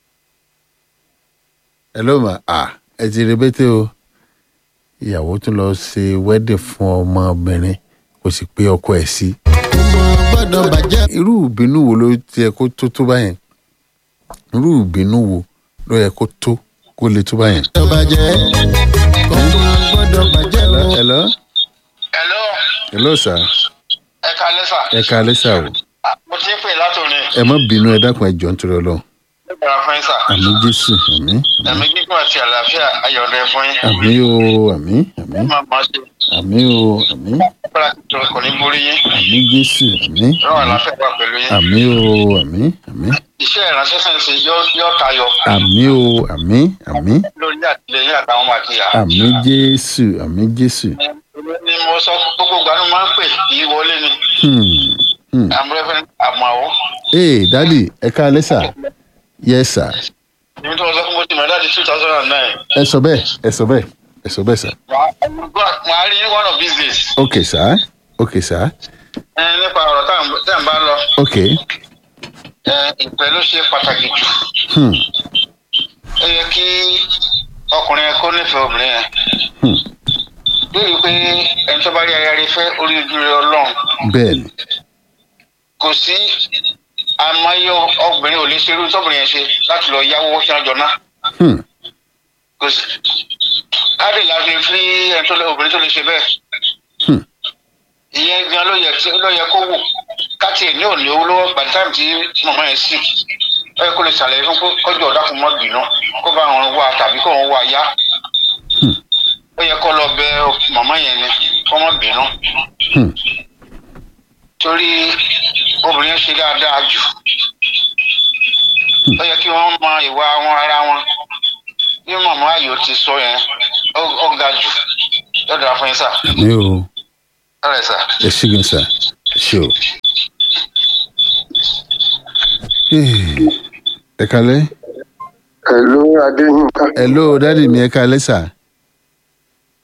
Hello, ma. Ah, ẹ ti rebete o. Ìyàwó tún lọ ṣe wedding fún ọmọbìnrin kò sì pé ọkọ ẹ̀ sí. kò gbọ́dọ̀ bàjẹ́ Irú ìbínú wo ló ti yẹ kó tó tó báyẹn? Irú ìbínú wo ló yẹ kó tó kó lè tó báyẹn? gbọ́dọ̀ bàjẹ́ kò gbọ́dọ̀ bàjẹ́ o. Hello? hello Hello, sir. ẹ kalẹ́ sà Ẹ kalẹ́ sà o. mo ti ń pè látòní Ẹ má bínú ẹ dákun ẹ jọ̀ọ́ nítorí Ọlọ́run. nígbà fún yín sà Àmì Jésù, àmì. ẹ̀mí gígùn àti àlàáfíà ayọ̀dẹ fún yín Àmì o, àmì, àmì. máa máa ṣe Àmì o, àmì. agbára tuntun kò ní borí yín Àmì Jésù, àmì. lọ́wọ́ àlàáfíà wà pẹ̀lú yín Àmì o, àmì, àmì. iṣẹ́ ìránṣẹ́ sẹ́ǹsì yóò tayọ àmì o àmì àmì lórí àtìlẹyìn àtàwọn ọmọ àti ìyá. àmì jésù àmì jésù ni mo sọ gbogbo ìgbà ni mo máa ń pè kì í wọlé ni Hmm, hmm. i'm reverend amawo ee dadi ẹ ká lẹ́sà yẹ sà èmi tó ń sọ fún mo ti mọ̀ láti two thousand and nine ẹ sọ bẹ́ẹ̀ ẹ sọ bẹ́ẹ̀ ẹ sọ bẹ́ẹ̀ sà màá rí ní one of these days ok sà ok sà ẹ, nípa ọ̀rọ̀ tá à ń tá à ń bá lọ ok ẹ, ìpẹ́ ló ṣe pàtàkì jù hmm, ó yẹ kí ọkùnrin yẹn kó nífẹ̀ẹ́ obìnrin yẹn hmm. lórí pé ẹni tó bá rí aya rí fẹ́ orí ojú rẹ ọlọ́run bẹ́ẹ̀ ni kò sí àmọ́yé obìnrin ò lè ṣerú tóbìnrin yẹn ṣe láti lọ yáwó kí wọ́n jọ ná hmm, kò sí káàdì láti fi ẹni tó lé obìnrin tó lè ṣe bẹ́ẹ̀ hmm. ìyẹn gan ló yẹ tí ló yẹ kó wò káàtì ẹ̀ ní òní owó lọ́wọ́ by the time tí màmá yẹn sick ó yẹ kó lè ṣàlàyé fún kó kọjú ọ̀dà fún mọ́ bínú kó bá wọn wá tàbí kó wọn wá yá Hmm. ó yẹ kó lọ bẹ màmá yẹn ni kó mọ́ bínú Hmm. torí obìnrin yẹn ṣe dáadáa jù ó yẹ kí wọ́n mọ ìwà wọn ara wọn bí màmá ayò ti sọ yẹn ó ó ga jù lọ́dọ̀ àfọyín sà àmì o ọ̀rẹ́ sà. ẹ ṣí gan sà ẹ ṣé o. Hey, ẹ kalẹ́ Hello, Adéyínká. hello dadi mi ẹ kalẹ́ sà.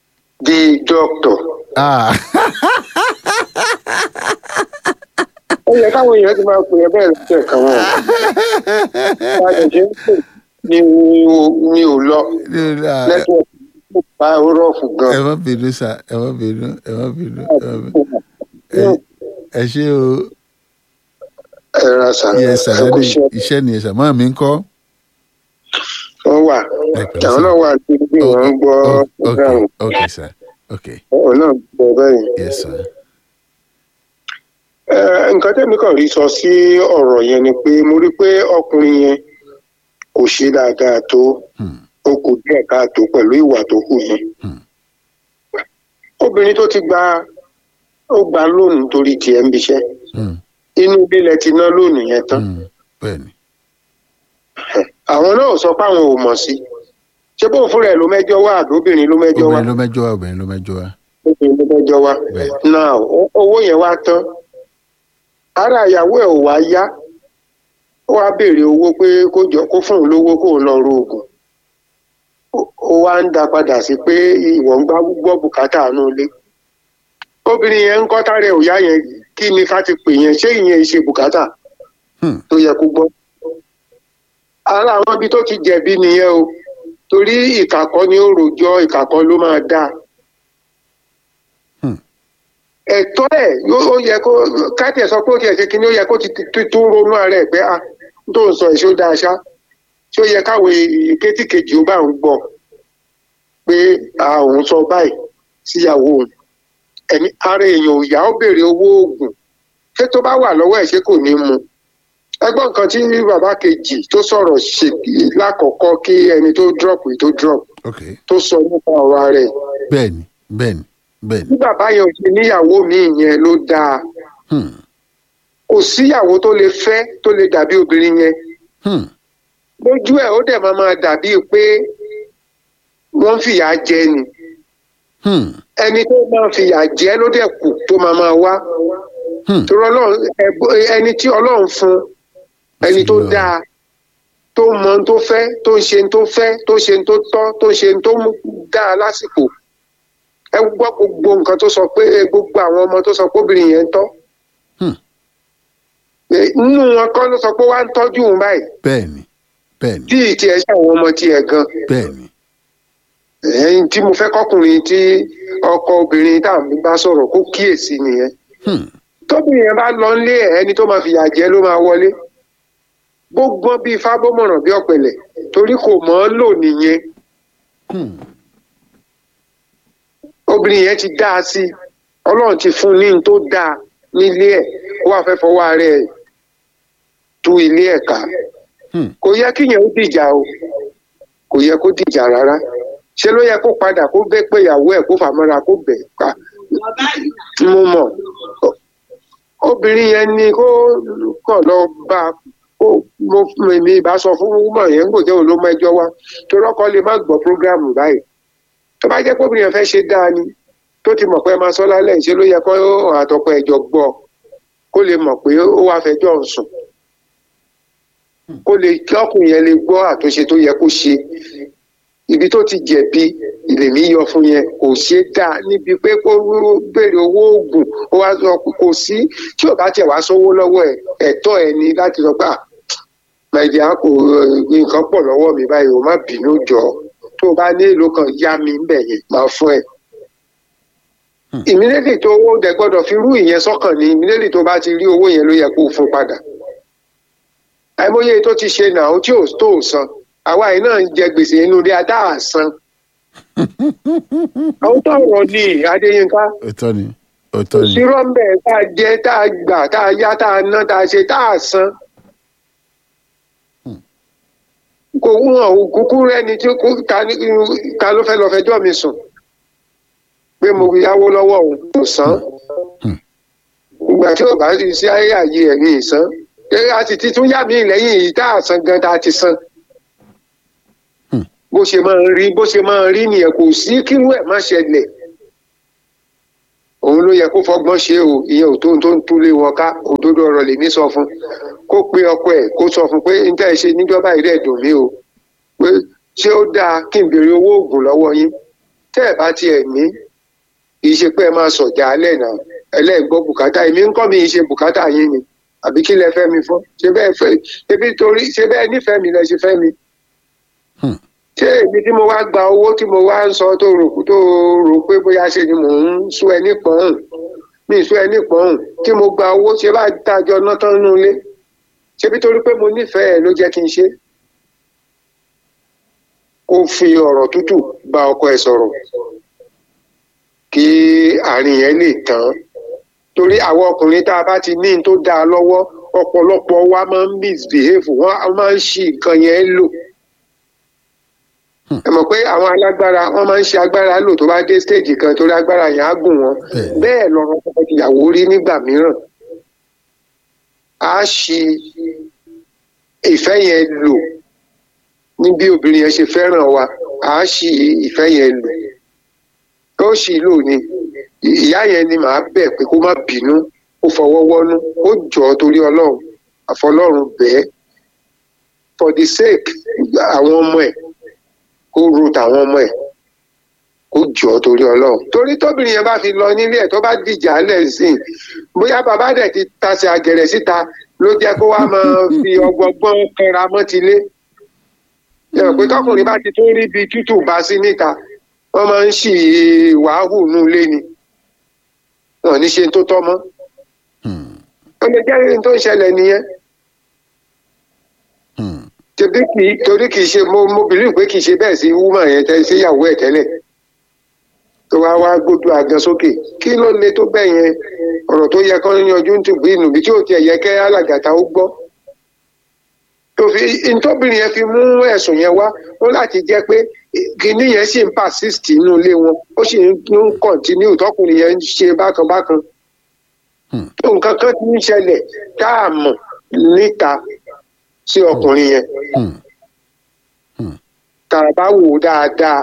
The doctor. Ah, yẹ káwọn èèyàn ti máa pè é bẹ́ẹ̀ lọ́sẹ̀ kan wọn. bá a lè ṣe ń pè ní mi ò lọ nẹ́tíwọ̀kì bá rọ́ọ̀fù gan. ẹ má bínú sá ẹ má bínú ẹ má bínú ẹ má bínú Ẹ- ẹ ṣé o ẹ ra sà yẹ ẹ sàlẹ́ kú ní iṣẹ́ iṣẹ́ ni ẹ̀sà máa mi ń kọ́. wọn wà Ẹ pẹ̀lẹ́ àwọn sà. náà wà níbi wọn ń gbọ́ Oh, ok program ok sir ok òun náà gbọ́ bẹ́ẹ̀. yes sir. Ẹ, nǹkan tẹ́mi kàn rí sọ sí ọ̀rọ̀ yẹn ni pé mo rí pé ọkùnrin yẹn kò ṣe dáadáa tó Hmm. ó kù díẹ̀ káàtó pẹ̀lú ìwà tó kù yẹn. Hmm. obìnrin tó ti gba ó gba lónìí torí tiẹ̀ ń biṣẹ́ Hmm. inú lílẹ̀ ti ná lónìí yẹn tán Hmm. bẹ́ẹ̀ni àwọn náà sọ pé àwọn ò mọ̀ sí ṣé bóun fúnra ẹ̀ ló mẹ́jọ wá àbí obìnrin ló mẹ́jọ wá obìnrin ló mẹ́jọ wá obìnrin ló mẹ́jọ wá. obìnrin ló mẹ́jọ wá Bẹ́ẹ̀. náà ó- owó yẹn wá tán ara ìyàwó ẹ̀ ò wá yá ó wá béèrè owó pé kó jọ kó fún òun lówó kó òun lọ ro oògùn Ó- ó wá ń dá padà sí pé ìwọ̀n ń gbá gbọ́ bùkátà àánú ilé obìnrin yẹn ń kọ́ tárẹ̀ ò yá yẹn kí ni ká ti pè yẹn ṣé ìyẹn ṣe bùkátà Hmm. tó yẹ kó gbọ́ ara àwọn ibi tó ti jẹ̀bi nìyẹn o torí ìkàkọ́ ni ó rojọ́ ìkàkọ́ ló máa dáa Hmm. ẹ̀tọ́ ẹ̀ yó- ó yẹ kó káàtì ẹ̀ sọ pé ó ti ẹ̀ ṣe kínní ó yẹ kó ti ti- tún ronú ara ẹ̀ pé a tó ń sọ èso dáa ṣá tí ó yẹ káwọn ìkétí kejì ó bá ń gbọ́ pé a òun sọ báyìí síyàwó òun ẹ̀mí ara èèyàn ò yá ó béèrè owó oògùn ṣé tó bá wà lọ́wọ́ ẹ̀ ṣé kò ní mu ẹgbọ́n nǹkan tí bàbá kejì tó sọ̀rọ̀ ṣe lákọ̀ọ́kọ́ kí ẹni tó drop yìí tó drop ok tó sọ nípa ọ̀rọ̀ ara ẹ̀ bẹ́ẹ̀ni bẹ́ẹ̀ni bẹ́ẹ̀ni. bí bàbá yẹn ò ṣe níyàwó míì yẹn ló dáa Hmm. kò síyàwó tó lè fẹ́ tó lè dàbí obìnrin yẹn Hmm. lójú ẹ̀ ó dẹ̀ máa máa dàbí pé wọ́n ń fìyà jẹ ni Hmm. ẹni tó máa fìyà jẹ ló dẹ̀ kù tó máa máa wá Hmm. torí ọlọ́run ẹ̀bùn- ẹni tí ọlọ́run fún ẹni tó Sílẹ̀. dáa tó mọ ohun tó fẹ́ tó ń ṣe ohun tó fẹ́ tó ṣe ohun tó tọ́ tó ṣe ohun tó mú dáa lásìkò ẹ gbọ́ gbogbo nǹkan tó sọ pé gbogbo àwọn ọmọ tó sọ pé obìnrin yẹn ń tọ́ Hmm. Eh, nínú wọn kọ́ ló sọ pé wá ń tọ́jú òun báyìí bẹ́ẹ̀ni bẹ́ẹ̀ni tí ìtì ẹ̀ ṣe àwọn ọmọ tiẹ̀ gan bẹ́ẹ̀ni. ẹ̀yìn tí mo fẹ́ kọkùnrin tí ọkọ obìnrin tá à ń bá sọ̀rọ́ kó kíyèsí nìyẹn Hmm. tóbìnrin yẹn bá lọ nílé ẹ̀ ẹni tó máa fìyà jẹ ló máa wọlé bó gbọ́n bíi fábọ́mọ̀ràn bí ọ̀pẹ̀lẹ̀ torí kò mọ̀ ọ́ lò nìyẹn Hmm. obìnrin yẹn ti dá a sí ọlọ́run ti fún un ní n tó dáa nílé ẹ̀ ó wàá fẹ́ fọwọ́ ara ẹ̀ tú ilé ẹ̀ ká Hmm. kò yẹ kíyẹn ó dìjà o kò yẹ kó dìjà rárá ṣé ló yẹ kó padà kó bẹ́ pé ìyàwó ẹ̀ kó fàmọ́ra kó bẹ̀ ká mo mọ̀ obìnrin yẹn ni kó kàn lọ bá a kó mo mi bá sọ fún wúmọ̀ yẹn kò jẹ́ òun ló mẹ́jọ wá torí ọkọ lè má gbọ́ prógráàmù báyìí tó bá jẹ́ pé obìnrin yẹn fẹ́ ṣe dáa ni tó ti mọ̀ pé ẹ máa sọ lálẹ́ ṣe ló yẹ kó àtọkọ ẹ̀jọ̀ gbọ́ kó lè mọ̀ pé ó wá fẹjọ́ ń sùn kó lè kí ọkùnrin yẹn lè gbọ́ àtúnṣe tó yẹ kó ṣe ibi tó ti jẹ̀bi ìlèmí yọ fún yẹn kò ṣe dáa níbi pé kó béèrè owó oògùn ó wá sọ pé kò sí tí ò bá tiẹ̀ wá sówó lọ́wọ́ ẹ̀ ẹ̀tọ́ ẹ̀ ni láti sọ pé nàìjíríà kò nǹkan pọ̀ lọ́wọ́ mi báyìí o má bínú jọ tó o bá ní èlò kan yá mi ń bẹ̀ yẹn máa fún ẹ. ìmílẹ́lì tó owó dẹ̀ gbọ́dọ̀ fi rú ìyẹn sọ́kàn ní ìmílẹ́lì tó bá ti rí owó yẹn ló yẹ kó o fún padà. àìmọye tó ti ṣe nà ó tí ò tó ò san àwa yìí náà ń jẹ gbèsè inú ilé adá àsan. àwọn tó rọ̀ ní adéyínká òótọ́ ni òótọ́ ni. òsírọ́ ń bẹ̀ tá a jẹ tá a gbà tá a yá tá a ná tá a ṣe tá a san. kò wọ́n ò kúkú rẹ́ni tí kò ta ní ta ló fẹ́ lọ fẹjọ́ mi sùn pé mo yáwó lọ́wọ́ òun kò san. ìgbà tí ò bá ti sí ayé àyè ẹ̀ ní ìsan a sì ti tún yá mi lẹ́yìn yìí tá a san gan tá a ti san. bó ṣe máa ń rí bó ṣe máa ń rí nìyẹn kò sí kírú ẹ̀ má ṣẹlẹ̀ òun ló yẹ kó fọgbọ́n ṣe o ìyẹn ò tó tó ń túlé wọn ká òdodo ọ̀rọ̀ lèmi sọ fún kó pe ọkọ ẹ̀ kó sọ fún pé n tẹ́ ẹ ṣe níjọba yìí rẹ̀ dùn mí o pé ṣé ó dáa kí n béèrè owó oògùn lọ́wọ́ yín tẹ́ ẹ̀ bá tiẹ̀ ní kì í ṣe pé ẹ máa sọ̀jà alẹ́ náà ẹlẹ́gbọ́ bùkátà èmi ń kọ́ mi ṣe bùkátà yín ni àbí kí lẹ fẹ́ mi fún ṣé bẹ́ẹ̀ fẹ́ ebi torí ṣé bẹ́ẹ̀ nífẹ̀ẹ́ mi lẹ ṣe fẹ́ mi Hmm. ṣé èmi tí mo wá gba owó tí mo wá ń sọ tó rò tó rò pé bóyá ṣe ni mò ń sún ẹ nípọ̀n mi sún ẹ nípọ̀n tí mo gba owó ṣé bá dájọ́ náà tán nínú ilé ṣé bí torí pé mo nífẹ̀ẹ́ ẹ ló jẹ́ kí n ṣe kó fi ọ̀rọ̀ tútù bá ọkọ ẹ sọ̀rọ̀ kí àárín yẹn lè tán torí àwọn ọkùnrin tá a bá ti ní n tó dáa lọ́wọ́ ọ̀pọ̀lọpọ̀ wa máa ń misbehave wọ́n máa ń ṣì nǹkan yẹn lò ẹ mọ̀ pé àwọn alágbára wọ́n máa ń ṣe agbára lò tó bá dé stage kan torí agbára yẹn á gùn wọn Bẹ́ẹ̀. bẹ́ẹ̀ lọ́rọ̀ ọkọ ìyàwó rí nígbà mìíràn á ṣì ìfẹ́ yẹn lò ní bí obìnrin yẹn ṣe fẹ́ràn wa á ṣì ìfẹ́ yẹn lò ó ṣì lò ní ìyá yẹn ni màá bẹ̀ pé kó má bínú ó fọwọ́ wọ́nú ó jọ torí ọlọ́run àfọlọ́run bẹ́ẹ̀ for the sake àwọn ọmọ ẹ̀ kó ro tàwọn ọmọ ẹ̀ kó jọ torí ọlọ́run torí tóbìnrin yẹn bá fi lọ nílé ẹ̀ tó bá dìjà lẹ̀ sí i bóyá bàbá dẹ̀ ti tasẹ̀ àgẹ̀rẹ̀ síta ló jẹ́ kó wá máa fi ọgbọgbọ́n kẹra mọ́tilé yẹ pé tọkùnrin bá ti tún rí ibi tútù bá sí níta wọ́n máa ń ṣì wàhù nù lé ni wọn ò ní ṣe tó tọ́ mọ́ Hmm. ó lè jẹ́ ohun tó ń ṣẹlẹ̀ nìyẹn Hmm. tẹbi kì í torí kì í ṣe mo mo bìlí pé kì í ṣe bẹ́ẹ̀ sí wúmà yẹn tẹ sí ìyàwó ẹ̀ tẹ́lẹ̀ tó wá wá gbójú àgàn sókè kí ló le tó bẹ́ẹ̀ yẹn ọ̀rọ̀ tó yẹ kán yanjú ń tùbí ìnùbí tí ò tiẹ̀ yẹ kẹ́ alàgàtà ó gbọ́ tó fi ntọ́bìnrin yẹn fi mú ẹ̀sùn yẹn wá ó láti jẹ́ pé kìíní yẹn sì ń persist nínú ilé wọn ó sì ń continue tọkùnrin yẹn ń ṣe bákan bákan Hmm. tó nǹkan kan ti ń ṣẹlẹ̀ tá a mọ̀ níta sí ọkùnrin yẹn Hmm. tá a bá wò ó dáadáa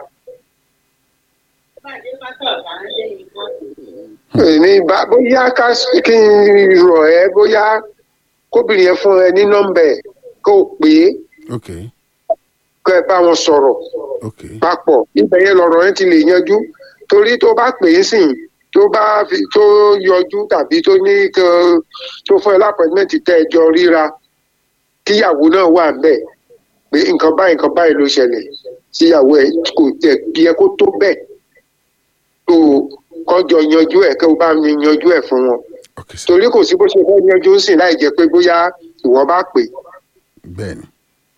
èmi bá bóyá ká kí n rọ̀ ẹ́ bóyá kóbìnrin yẹn fún ẹ ní nọ́mbà ẹ̀ kó o pè é ok kó ẹ bá wọn sọ̀rọ̀ ok papọ̀ ibẹ̀ yẹn lọ̀rọ̀ yẹn ti lè yanjú torí tó bá pè é sìn tó bá fi tó yọjú tàbí tó ní kan tó fún ẹ lápẹ̀mẹ́ntì tẹ́ ẹ jọ ríra kíyàwó náà wà ńbẹ̀ pé nǹkan báyìí nǹkan báyìí ló ṣẹlẹ̀ síyàwó ẹ kò tẹ̀ yẹ kó tó bẹ́ẹ̀ tó kọjọ yanjú ẹ̀ kí o bá mi yanjú ẹ̀ fún wọn ok sir torí kò sí bó ṣe fẹ́ yanjú sìn láì jẹ́ pé bóyá ìwọ bá pè bẹ́ẹ̀ ni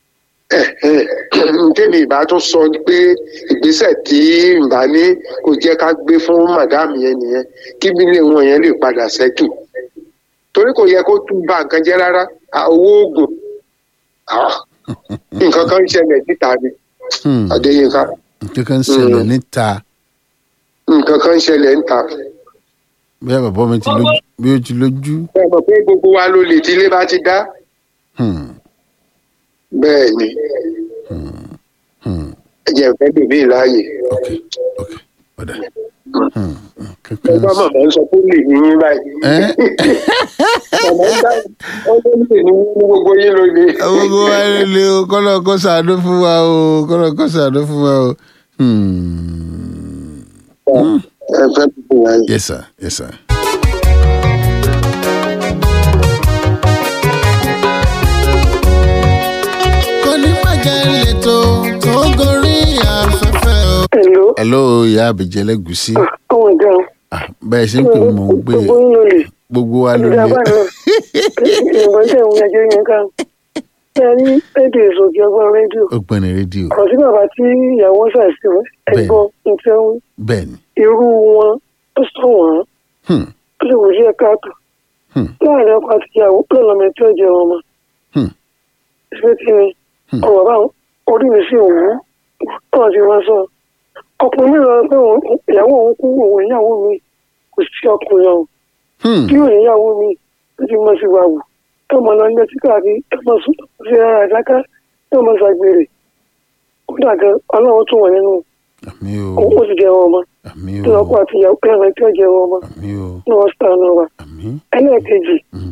tèmi ìbá tún sọ pé ìgbésẹ̀ tí ìbá ní kò jẹ́ ká gbé fún màdáàmù yẹn nìyẹn kí bílé wọn yẹn lè padà sẹ́tù torí kò yẹ kó tún ba nǹkan jẹ́ rárá à, owó oògùn ah, nǹkan kan ń ṣẹlẹ̀ níta ni Hmm. Adéyínká nǹkan kan ń ṣẹlẹ̀ níta nǹkan kan ń ṣẹlẹ̀ níta bí bàbá mi ti lójú bí ó ti lójú ẹ mọ̀ pé gbogbo wa ló lè tí ilé bá ti dá Hmm. bẹ́ẹ̀ ni Hmm. ẹ jẹ́ ìfẹ́ bèbí láàyè ok ok ọ̀dà Hmm. nǹkan ẹ kan bá ń ṣe- màmá ń sọ pé ó lè ní yín báyìí Ẹ́? màmá ń dá ọ ló lè ní yín ní gbogbo yín ló lè. gbogbo wa ló lè o kọ́lọ̀ kó ṣàánú fún wa o kọ́lọ̀ kó ṣàánú fún wa o. Hmm. ẹ fẹ́ bèbí láàyè. yes sir yes sir. kò ní bàjẹ́ lẹ́tọ̀ tó gorí afẹ́fẹ́ o. Hello. hello ìyá àbíjẹ́ lẹ́gùsí ọmọ ìjọ Ah, bẹ́ẹ̀ ṣe ń pè mí mò ń gbé gbogbo yín ló lè gbogbo wa ló ìdá lé bá náà ìwọ̀n tẹ̀ ń yàjọ yẹn ká ṣe ní rédíò ìsòkè ọgbọ́n rédíò ọgbẹ́ni rédíò kò sí bàbá tí ìyàwó ṣàìsàn ẹ̀gbọ́n nǹkan bẹ́ẹ̀ ni irú wọn ó sọ wọn Hmm. ó lè wò sí ẹ̀ka àtò Hmm. láàrin ọkọ àti ìyàwó lọ́nà tí ó jẹ wọn mọ́ Hmm. ṣé tí ni Hmm. ọmọ bá orí mi sí òwú náà ti wá sọ ọkùnrin mi lọ pé òun- ìyàwó òun kú òun ìyàwó mi kò sí ọkùnrin ọ̀hún Hmm. bí òun ìyàwó mi ó ti mọ sí wa wù ẹ mọ lọ ilé títà bí ẹ mọ sùn sí ara ìdáká ẹ mọ ṣàgbèrè ó dàgẹ ọlọ́run tún wọ̀ nínú àmì o òun ó sì jẹ wọn ọmọ àmì tí o ọkọ àti ìyàwó ẹ̀rọ tí ó jẹ wọn ọmọ àmì o ní wọ́n sàn náà wà àmì ẹlẹ́ẹ̀kejì